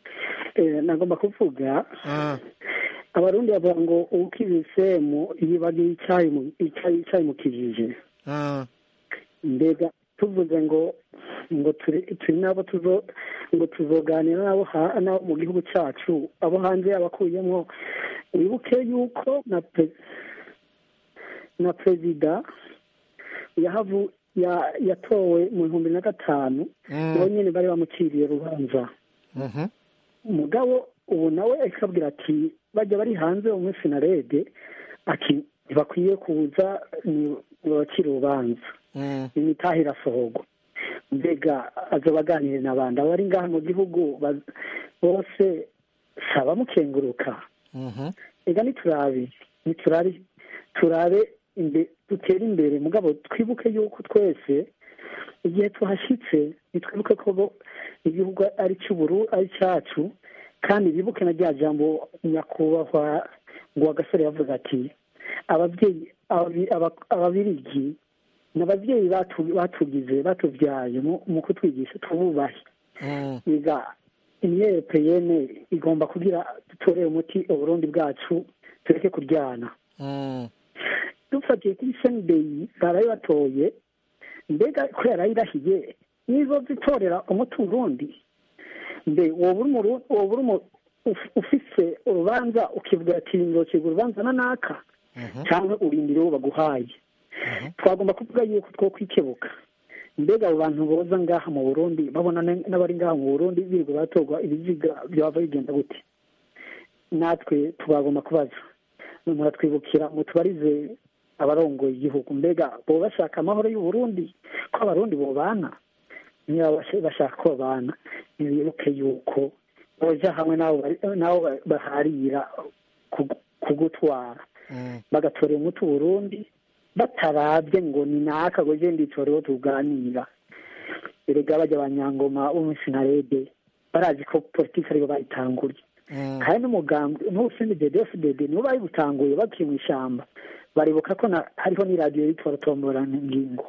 Eh, nagomba kuvuga Ah, abarundi bavuga ngo ukibise mu yibagiye icyayi mu- icyayi icyayi mu kijiji ah, mbega tuvuze ngo ngo turi turi nabo tuzo ngo tuzoganira nabo ha- nabo mu gihugu cyacu abo hanze abakuyemo wibuke yuko na pe- na perezida yahavu ya- yatowe mu bihumbi na gatanu Mm. nawe nyine bari bamuciriye urubanza mhm, umugabo ubu nawe akabwira ati bajya bari hanze muri sinarede ati ntibakwiye kuza ni bakiri urubanza mm, imitaha irasohorwa mbega azobaganire n'abandi abari ngaha mu gihugu ba- bose saba mukenguruka mhm, ega niturabe niturabe turabe imbe dutere imbere mugabo twibuke yuko twese igihe tuhashyitse nitwibuke ko bo- igihugu ari cy'uburu ari cyacu kandi bibuke na rya jambo nyakubahwa ngo agasore yavuze ati ababyeyi ababi- aba- ababirigi ni ababyeyi batu- batugize batubyaye mu- mu kutwigisha tububahe mm, biga imyepeyene igomba kugira dutorere umuti uburundi bwacu tureke kuryana mm, dufatiye kuri senideyi baraye batoye mbega ko yarayirahiye nizo zitorera umuti urundi mbe woba uri mu woba uri mu ufise urubanza ukivuga ati nzocibwa urubanza na naka cyangwa urindire uwo baguhaye twagomba kuvuga yuko two kwikebuka mbega abo bantu boza ngaha mu burundi babona n'abari ngaha mu burundi birirwa baratorwa ibiziga byaba bigenda gute natwe tubagomba kubaza muratwibukira mutubarize abarongoye igihugu mbega bo bashaka amahoro y'uburundi ko abarundi bobana niba bashaka ko babana ntibibuke yuko boja hamwe n'abo baharira kugutwara bagatorera umuti uburundi batarabye ngo ni naka ngo genda itoreho tuganira erega bajya abanyangoma bo muri sinarede barazi ko politiki aribo bayitanguriye kandi n'umugambi n'ubusindi dedefudede nibo bayibutanguye bakiri mu ishyamba baribuka ko hariho n'iradiyo yitwa rutomborangingo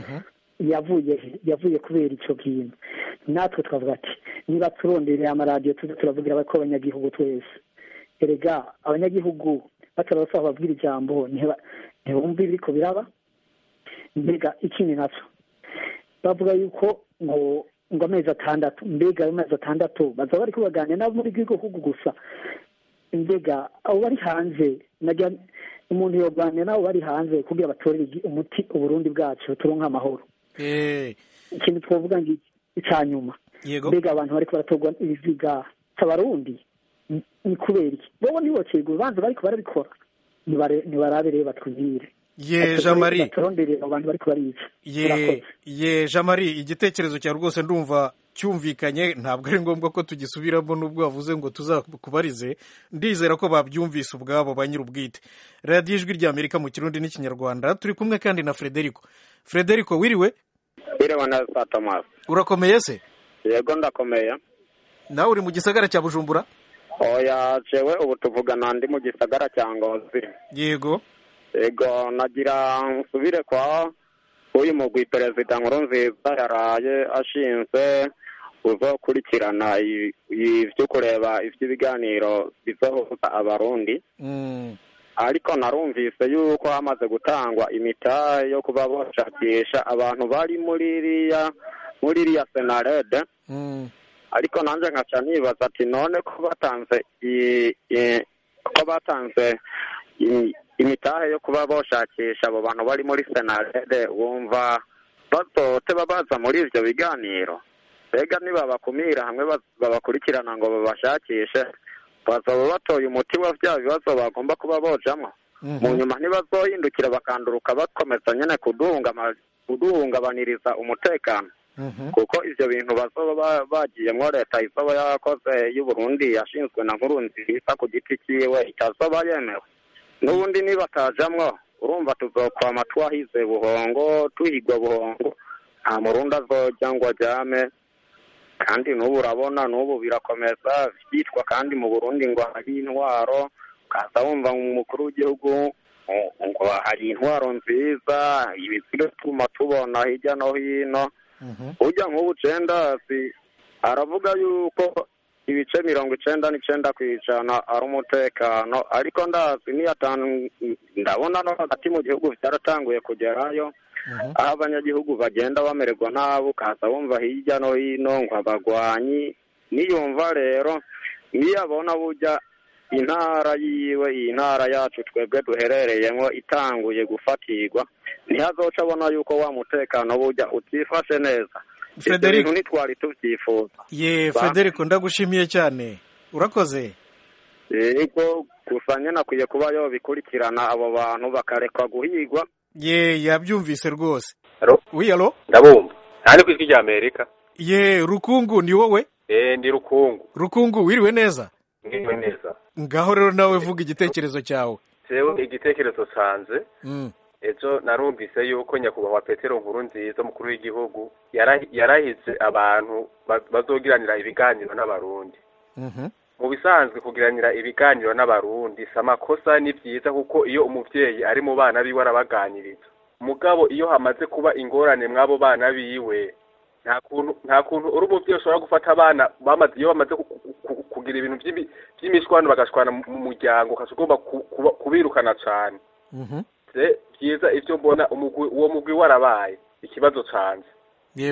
yavuye yavuye kubera icyo kintu natwe twavuga ati niba turondereye amaradiyo tuzi turavugira ko abanyagihugu twese erega abanyagihugu batarabasaba babwira ijambo ntibumve ibiriko biraba mbega ikindi nacyo bavuga yuko ngo ngo amezi atandatu mbega ayo mezi atandatu bazaba bari kubaganira nabo muri gihugu gusa mbega abo bari hanze umuntu yoganira nabo bari hanze kugira batorere umuti uburundi bwacu turonke amahoro ikintu twavuga ngo icya nyuma mbega abantu bariko baratorwa ibiziga cy'abarundi ni kubera iki bobo ntibocegwe urubanza bariko barabikora ntibarabe rero batwubwire ye jean marie abantu bariko barica ye ye jean marie igitekerezo cyawe rwose ndumva cyumvikanye ntabwo ari ngombwa ko tugisubiramo n'ubwo wavuze ngo tuzakubarize ndizera ko babyumvise ubwabo ba nyir'ubwite radiyo ijwi rya amerika mu kirundi n'ikinyarwanda turi kumwe kandi na frederico frederico wiriwe wiriwe neza tomasi urakomeye se yego ndakomeye nawe uri mu gisagara cya bujumbura oya jewe ubu tuvugana ndi mu gisagara cya ngozi yego yego nagira nsubire kwa uyu mugwi perezida nkuru nziza yaraye ashinzwe uzokurikirana ibyo kureba iby'ibiganiro bizohuza abarundi ariko narumvise yuko hamaze gutangwa imitahe yo kuba bashakisha abantu bari muri iriya muri iriya senarede ariko nanjye nkaca nibaza ati none ko batanze ko batanze imitahe yo kuba boshakisha abo bantu bari muri senarede wumva bazote babaza muri ibyo biganiro mbega nibabakumira hamwe babakurikirana ngo babashakishe bazaba batoye umuti wa bya bibazo bagomba kuba bojamo mu nyuma ntibazohindukira bakanduruka bakomeza nyine kuduhungabaniriza umutekano kuko ibyo bintu bazoba bagiyemo leta izoba yakoze y'uburundi yashinzwe na nkuru nziza ku giti cyiwe itazoba yemewe n'ubundi nibatajamwo urumva tuzokwama twahize buhongo tuhigwa buhongo nta murundi azojya ngo ajyame kandi n'ubu urabona n'ubu birakomeza byitwa kandi mu burundi ngo hari intwaro ukaza wumva umukuru w'igihugu ngo hari intwaro nziza ibiziga tuma tubona hirya no hino ujya nk'ubu cendasi aravuga yuko ibice mirongo icenda n'icenda ku ijana ari umutekano ariko ndazi niyatanu ndabona no hagati mu gihugu byaratanguye kugerayo aho abanyagihugu bagenda bamererwa nabi ukaza wumva hirya no hino ngo abagwanyi niyumva rero niyabona bujya intara yiwe iyi ntara yacu twebwe duherereyemo itanguye gufatirwa ntihazoca abona yuko wa mutekano bujya utifashe neza ibyo bintu ntitwari tubyifuza ye federico ndagushimiye cyane urakoze yego gusa nyine akwiye kuba yobikurikirana abo bantu bakarekwa guhigwa ye yabyumvise rwose wi alo ndabumva nta ku ijwi rya amerika ye rukungu ni wowe eh ndi rukungu rukungu wiriwe neza ngiriwe neza ngaho rero nawe vuga igitekerezo cyawe jewe igitekerezo canje ejo narumvise yuko nyakubahwa petero nkuru nziza umukuru w'igihugu yarahize abantu bazogiranira ibiganiro n'abarundi mu bisanzwe kugiranira ibiganiro n'abarundi si amakosa ni byiza kuko iyo umubyeyi ari mu bana biwe arabaganiriza mugabo iyo hamaze kuba ingorane mw'abo bana biwe nta kuntu nta kuntu uri umubyeyi ushobora gufata abana bamaze iyo bamaze kugira ibintu by'imishwano bagashwana mu muryango ukaba ugomba kubirukana cyane byiza ibyo mbona uwo mugwi warabaye ikibazo cyanjye yego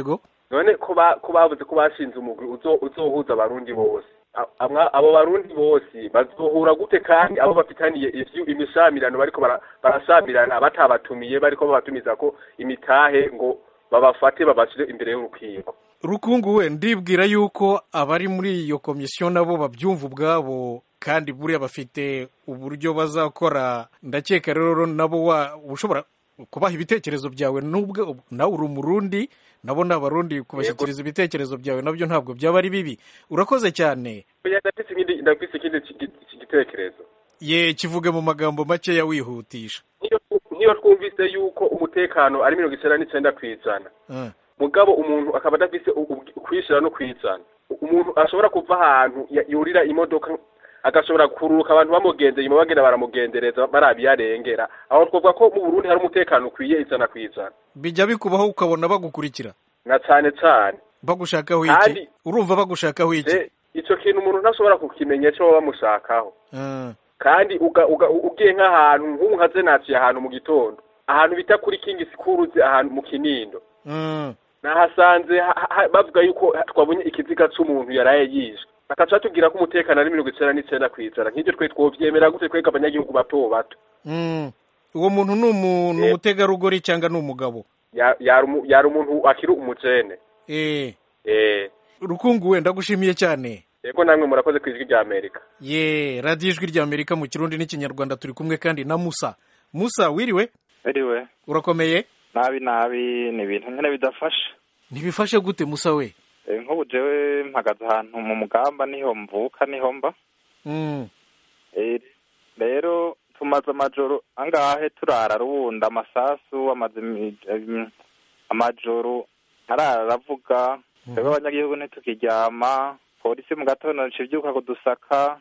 none ko ba- ko bavuze ko bashinze umugwi uzo- uzohuza abarundi bose A- amwa- abo barundi bose bazohura gute kandi abo bafitaniye ivyu imishamirano bariko bara- barashamirana batabatumiye bariko babatumiza ko imitahe ngo babafate babashire imbere y'urukiko rukungu we ndibwira yuko abari muri iyo komisiyo nabo babyumva ubwabo kandi buriya bafite uburyo bazakora ndakeka rero nabo wa ushobora kubaha ibitekerezo byawe nubwo nawe uri umurundi nabo ni abarundi kubashyikiriza ibitekerezo byawe nabyo ntabwo byaba ari bibi urakoze cyane Oya, ndafise ikindi ndafise ikindi ki- ki- gitekerezo ye kivuge mu magambo makeya wihutisha Niyo twu- niyo twumvise yuko umutekano ari mirongo icenda n'icenda kw'ijana Ah, mugabo umuntu akaba adafise u- u- kwishira no kwizana umuntu ashobora kuva ahantu ya- yurira imodoka agashobora kururuka abantu bamugendeye inyuma bagenda baramugendereza barabiyarengera aho twavuga ko mu Burundi hari umutekano ukwiye ijana kw'ijana bijya bikubaho ukabona bagukurikira na cane cane bagushakaho iki Kandi- urumva bagushakaho iki Je, ico kintu umuntu ntashobora kukimenya ico baba bamushakaho Ah, kandi uga- uga- ugiye nk'ahantu nk'ubu nka naciye ahantu mu gitondo ahantu bita kuri kingi sikuruzi ahantu mu kinindo mm, nahasanze ha- ha- bavuga yuko twabonye ikiziga c'umuntu yaraye yishwe bakaca batubwira ko umutekano ari mirongo icenda n'icenda kw'ijana nk'ivyo twe twovyemera gute twebwe abanyagihugu bato bato mm. uwo muntu ni umu- ni umutegarugori cyangwa ni umugabo Ya- yari umu- yari umuntu akiri umujene eh eh rukungu we ndagushimiye cyane yego namwe murakoze ku ijwi rya amerika ye radiyo ijwi rya amerika mu kirundi n'ikinyarwanda turi kumwe kandi na musa musa wiriwe Anyway, urakomeye nabi nabi ni ibintu nyine bidafasha ntibifashe gute musa we Eh, nk'ubu jewe mpagaze ahantu mu mugamba niho mvuka niho mba Mm, Eh, rero tumaze amajoro angahe turara rubunda amasasu amaze imi- em, amajoro arara aravuga twebwe abanyagihugu ntitukiryama polisi mu gatondo ica ivyuka kudusaka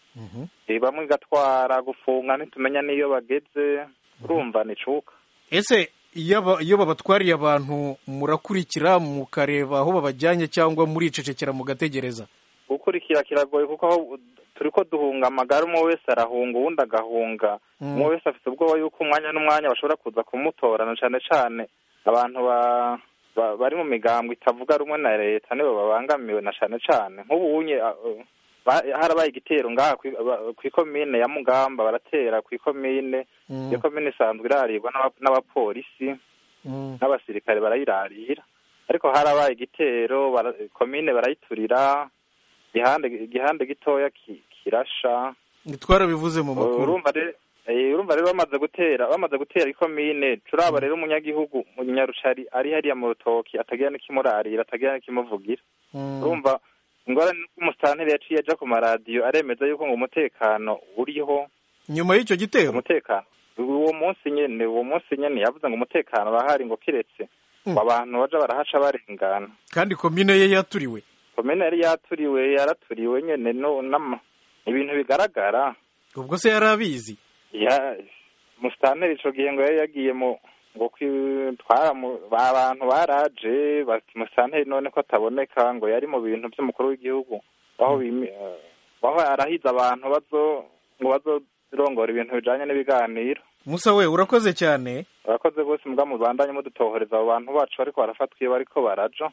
eh, bamwe igatwara gufunga ntitumenya n'iyo bageze urumva nicuka ese iyo aba- iyo babatwariye abantu murakurikira mukareba aho babajyanye cyangwa muricecekera mugategereza gukurikira kiragoye kuko aho turiko duhunga amagara umwe wese arahunga uwundi agahunga Mm. umwe wese afite ubwoba yuko umwanya n'umwanya bashobora kuza kumutorana cane cane abantu ba ba- bari mu migambwe itavuga rumwe na leta nibo babangamiwe na cane cane nk'ubu unye a- uh, ba- harabaye igitero ngaha kwi- ba- kw'ikomine ya mugamba baratera kw'ikomine Mm. iyo komine isanzwe iraribwa n'aba- n'abapolisi Mm. n'abasirikare barayirarira ariko harabaye igitero bara- komine barayiturira igihande igihande gitoya ki- kirasha twarabivuze mu makuru urumva rero eh, urumva rero bamaze gutera bamaze gutera ikomine turaba rero umunyagihugu munyarucari ari hariya mu rutoki atagira n'ikimurarira atagira n'ikimuvugira Mm. urumva ingorane nuko umusitanteri yaciye aja ku maradiyo aremeza yuko ngo umutekano uriho nyuma y'icyo gitero umutekano uwo munsi nyene uwo munsi nyene yavuze ngo umutekano urahari ngo kiretse ngo abantu baja barahaca barengana kandi komine ye yaturiwe komine yari yaturiwe yaraturiwe nyene no nama ibintu bigaragara ubwo se yari abizi ya musitanteri ico gihe ngo yari yagiye mu ngo kwi- twara mu- ba- abantu baraje bati musitanteri none ko ataboneka ngo yari mu bintu vy'umukuru w'igihugu aho bimi eh, aho arahiza abantu bazo ngo bazorongora ibintu bijanye n'ibiganiro musa we urakoze cyane abakoze bose mbwa mubandanye mudutohoreza abo bantu bacu bariko barafatwa iyo bariko baraja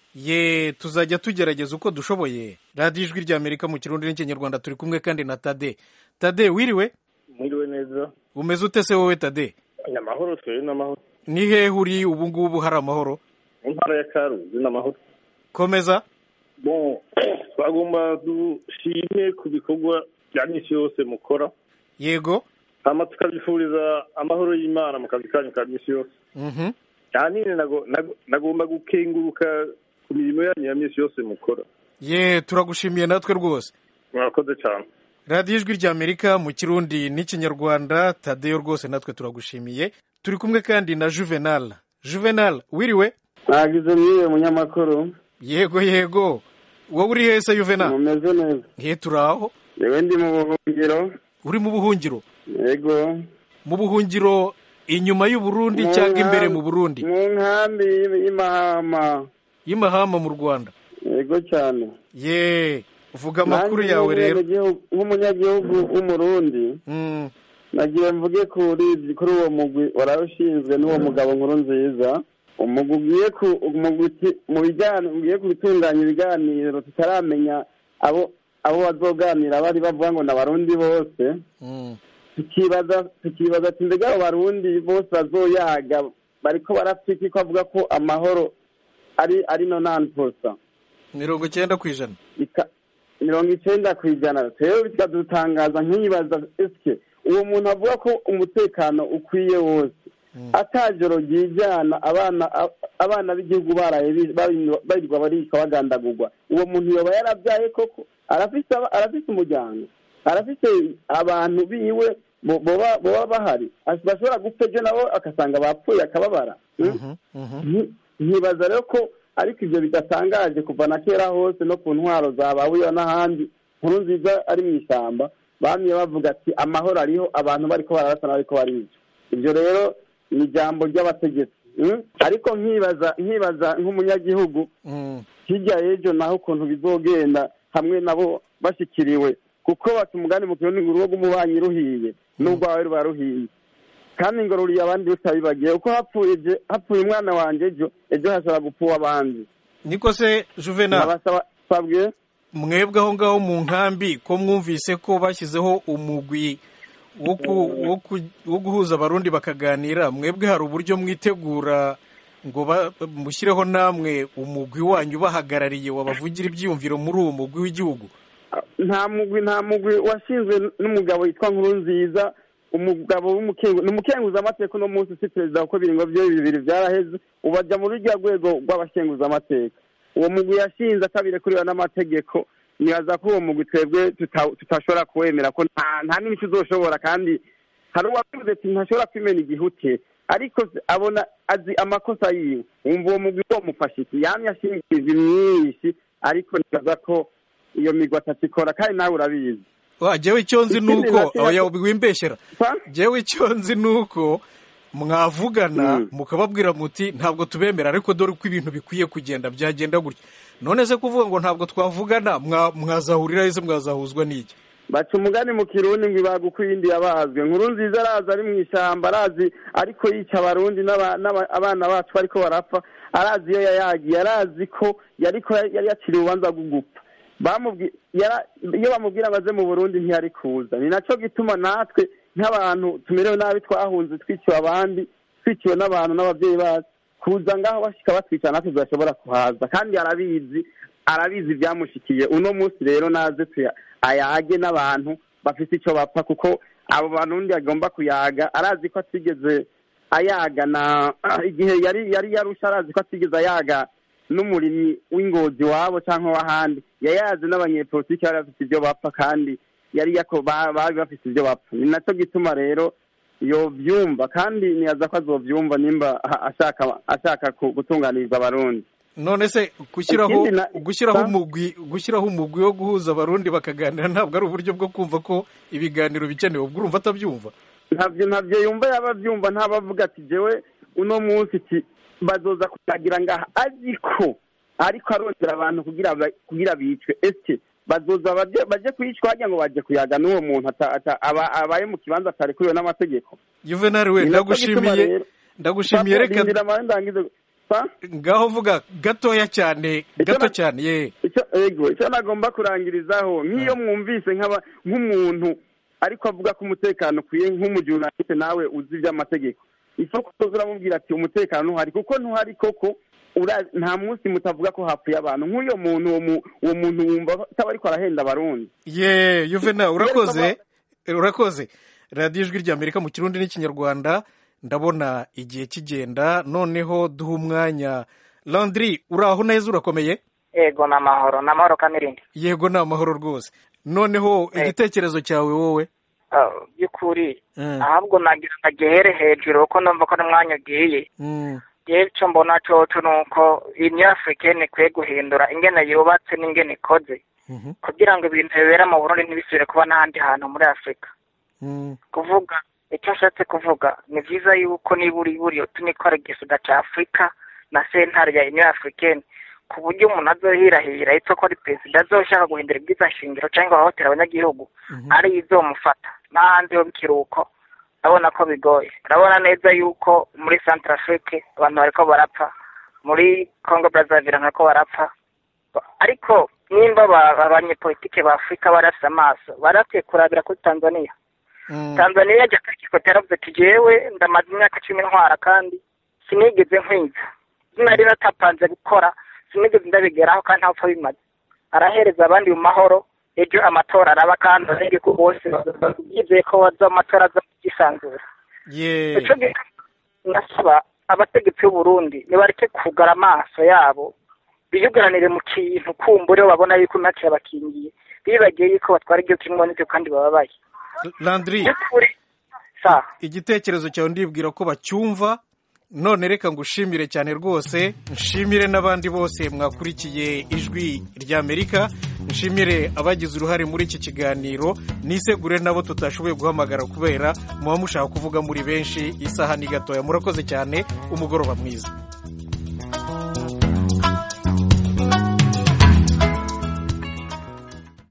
ye tuzajya tugerageza uko dushoboye radiyo ijwi rya amerika mu kirundi n'ikinyarwanda turi kumwe kandi na tade tade wiriwe mwiriwe neza umeze ute se wowe tade ni amahoro twebwe ni amahoro ni hehe uri ubu ngubu hari amahoro mu ntara ya karuzi ni amahoro komeza bon twagomba dushime ku bikorwa bya minsi yose mukora yego hama tukabifuriza amahoro y'imana mu kazi kanyu ka minsi yose Mhm. ahanini nago- nago- nagomba gukenguruka ku mirimo yanyu ya minsi yose mukora ye turagushimiye natwe rwose murakoze cyane radiyo ijwi rya amerika mu kirundi n'ikinyarwanda tadeyo rwose natwe turagushimiye turi kumwe kandi na juvenal juvenal wiriwe nagize mwiwe munyamakuru yego yego wowe uri hese juvenal mumeze neza he turaho yewe ndi mu buhungiro uri mu buhungiro yego mu buhungiro inyuma y'uburundi Mu cyangwa imbere nkambi- mu burundi mu nkambi y'imahama y'imahama mu rwanda yego cyane ye vuga amakuru Nanjye yawe rero nk'umunyagihugu- nk'umunyagihugu w'umurundi nagiye mvuge kuri kuri uwo mugwi waraye ushinzwe n'uwo mugabo nkuru nziza umugwi ugiye ku umugwi uti- mu bijyanye ugiye gutunganya ibiganiro tutaramenya abo abo bazoganira bari bavuga ngo ni abarundi bose tukibaza tukibaza ati mbega abo barundi bose bazoyaga bariko barapfa ko avuga ko amahoro ari ari no nanposa mirongo icyenda ku ijana mirongo icyenda ku ijana rero bikadutangaza nkibaza esike uwo muntu avuga ko umutekano ukwiye wose atajoro ryijyana abana abana b'igihugu baraye bi- bari- barirwa baricwa bagandagurwa uwo muntu yoba yarabyaye koko arafise aba- arafise umuryango arafise abantu biwe bo- boba boba bahari As- bashobora gupfa ejo nabo agasanga bapfuye akababara Nti- nkibaza rero ko ariko ibyo bidatangaje kuva na kera hose no ku ntwaro za babuya n'ahandi nkuru nziza ari mu ishyamba bamye bavuga ati amahoro ariho abantu bariko bararasana bariko barica ibyo rero ni ijambo ry'abategetsi mm? ariko nkibaza nkibaza nk'umunyagihugu hirya y'ejo naho ukuntu bizogenda hamwe nabo bashikiriwe kuko baca umugani mu kirundi ngo urugo rw'umubanyi ruhiye n'urwawe ruba ruhiye kandi ngo ruriye abandi rutabibagiye uko hapfuye je- hapfuye umwana wanje ejo ejo hashobora gupfa uw'abandi niko se juvenal nabasaba sabwe mwebwe aho ngaho mu nkambi ko mwumvise ko bashyizeho umugwi wo ku- wo ku- wo guhuza abarundi bakaganira mwebwe hari uburyo mwitegura ngo ba- mushyireho namwe umugwi wanyu ubahagarariye wabavugira ibyiyumviro muri uwo mugwi w'igihugu nta mugwi nta mugwi washinzwe n'umugabo witwa nkuru nziza umugabo w'umukengu ni umukenguzamateka uno munsi si perezida kuko ibiringo bye bibiri byaraheze ubu ajya muri rya rwego rw'abakenguzamateka uwo mugwi yashinze atabirekuriwe n'amategeko nibaza ko uwo mugwi twebwe tuta- tutashobora kuwemera ko nta nta n'imico uzoshobora kandi hari uwavuze ati ntashobora kwimena igihute ariko se abona azi amakosa yiwe wumva uwo mugwi womufasha iki yamye ashingiriza myinshi ariko nibaza ko iyo migwi atakikora kandi nawe urabizi wa jewe icyo nzi Ikindi nuko nacyo- oya wimbeshyera jewe icyo nzi nuko mwavugana mukababwira muti ntabwo tubemera ariko dore uko ibintu bikwiye kugenda byagenda gutya none se kuvuga ngo ntabwo twavugana mwa- mwazahurira ese mwazahuzwa n'iki baca umugani mu kirundi ngo ibaga uko iyindi yabazwe nkuru nziza arazi ari mu ishyamba arazi ariko yica abarundi n'aba- n'aba- abana bacu bariko barapfa arazi iyo yayagiye arazi ko yariko yari yaciriye urubanza rwo gupfa Bamubwi- yara- iyo bamubwira ngo aze mu burundi ntiyari kuza ni naco gituma natwe nk'abantu tumerewe nabi twahunze twiciwe abandi twiciwe n'abantu n'ababyeyi bacu kuza ngaho bashika batwica natwe tudashobora kuhaza kandi arabizi arabizi ibyamushikiye uno munsi rero naze tuya ayage n'abantu bafite icyo bapfa kuko abo bantu undi agomba kuyaga arazi ko atigeze ayaga na igihe yari yari yarusha arazi ko atigeze ayaga n'umurimyi w'ingozi wabo cyangwa w'ahandi yayazi n'abanyepolitiki bari bafite ibyo bapfa kandi yari yako ba- bari bafite ibyo bapfa ni nacyo gituma rero yobyumva kandi niyaza ko azobyumva nimba a- ashaka ashaka ku- gutunganiriza abarundi none se gushyiraho Ikindi na- gushyiraho Sa- umugwi gushyiraho umugwi wo guhuza abarundi bakaganira ntabwo ari uburyo bwo kumva ko ibiganiro bikenewe ubwo urumva atabyumva ntabyo ntabyo yumva yaba abyumva ntabavuga ati jewe uno munsi iki bazoza kuyagira ngaha ariko ariko arondera abantu kugira ba- kugira bicwe ese bazoza baje baje kuyicwa hagira ngo baje kuyaga n'uwo muntu ata- ata- aba- abaye mu kibanza atarekuriwe n'amategeko juvenal we Ni nacyo gituma ndagushimiye rero- ndagushimiye Papa, reka rindira amahoro ndangize Sa? ngaho vuga gatoya cyane gato cyane ye icyo ego icyo nagomba kurangirizaho nk'iyo mwumvise nk'aba nk'umuntu ariko avuga ko umutekano ukwiye nk'umujurnaliste nawe uzi iby'amategeko isoko uramubwira ati umutekano ntuhari kuko ntuhari koko ura- nta munsi mutavuga ko hapfuye abantu nk'uyo muntu uwo mu- uwo muntu wumva ataba ariko arahenda abarundi ye juvenal urakoze urakoze radiyo ijwi ry'amerika mu kirundi n'ikinyarwanda ndabona igihe kigenda noneho duha umwanya landry uraho neza urakomeye yego ni amahoro ni amahoro kamirindi yego ni amahoro rwose noneho igitekerezo cyawe wowe Ah, by'ukuri Mm. ahubwo nagira ngo agihere hejuru kuko numva ko n'umwanya ugiye Mm. yewe icyo mbona coco ni uko union africaine ikwiye guhindura ingene yubatse n'ingene ikoze kugira ngo ibintu bibera mu burundi ntibisubire kuba n'ahandi hantu muri afurika kuvuga icyo ashatse kuvuga ni byiza yuko niba uri buriyo tunikora igisuda cya afurika na sentare ya union africaine ku buryo umuntu azohirahira yitwa ko ari perezida azoshaka guhindura ibwiza shingiro cyangwa ahohotera abanyagihugu ari izomufata n'ahandi ho bikiruko urabona ko bigoye urabona neza yuko muri Centrafrique abantu bariko barapfa muri Congo Brazzaville bariko barapfa ariko nimba aba- abanyepolitike ba Afurika barafise amaso barakwiye kurabira kuri Tanzania Tanzania yajya kwikota yaravuze ati jewe ndamaze imyaka cumi ntwara kandi sinigeze nkwiza sinari natapanze gukora sinigeze ndabigeraho kandi ntapfa bimaze arahereza abandi mu mahoro ejo amatora araba kandi abanyagihugu bose yizeye ko baza amatora aza yisanzura ye ico gihe ndasaba abategetsi b'u Burundi nibareke kugara amaso yabo biyugaranire mu kintu kumbure babona yuko imyaka irabakingiye bibagiye yuko batwara igihugu kimwe n'ibyo kandi bababaye landry sa igitekerezo cyawe ndibwira ko bacyumva none reka ngushimire cyane rwose nshimire n'abandi bose mwakurikiye ijwi ry'amerika nshimire abagize uruhare muri iki kiganiro nisegure nabo tutashoboye guhamagara kubera muba mushaka kuvuga muri benshi isaha ni gatoya murakoze cyane umugoroba mwiza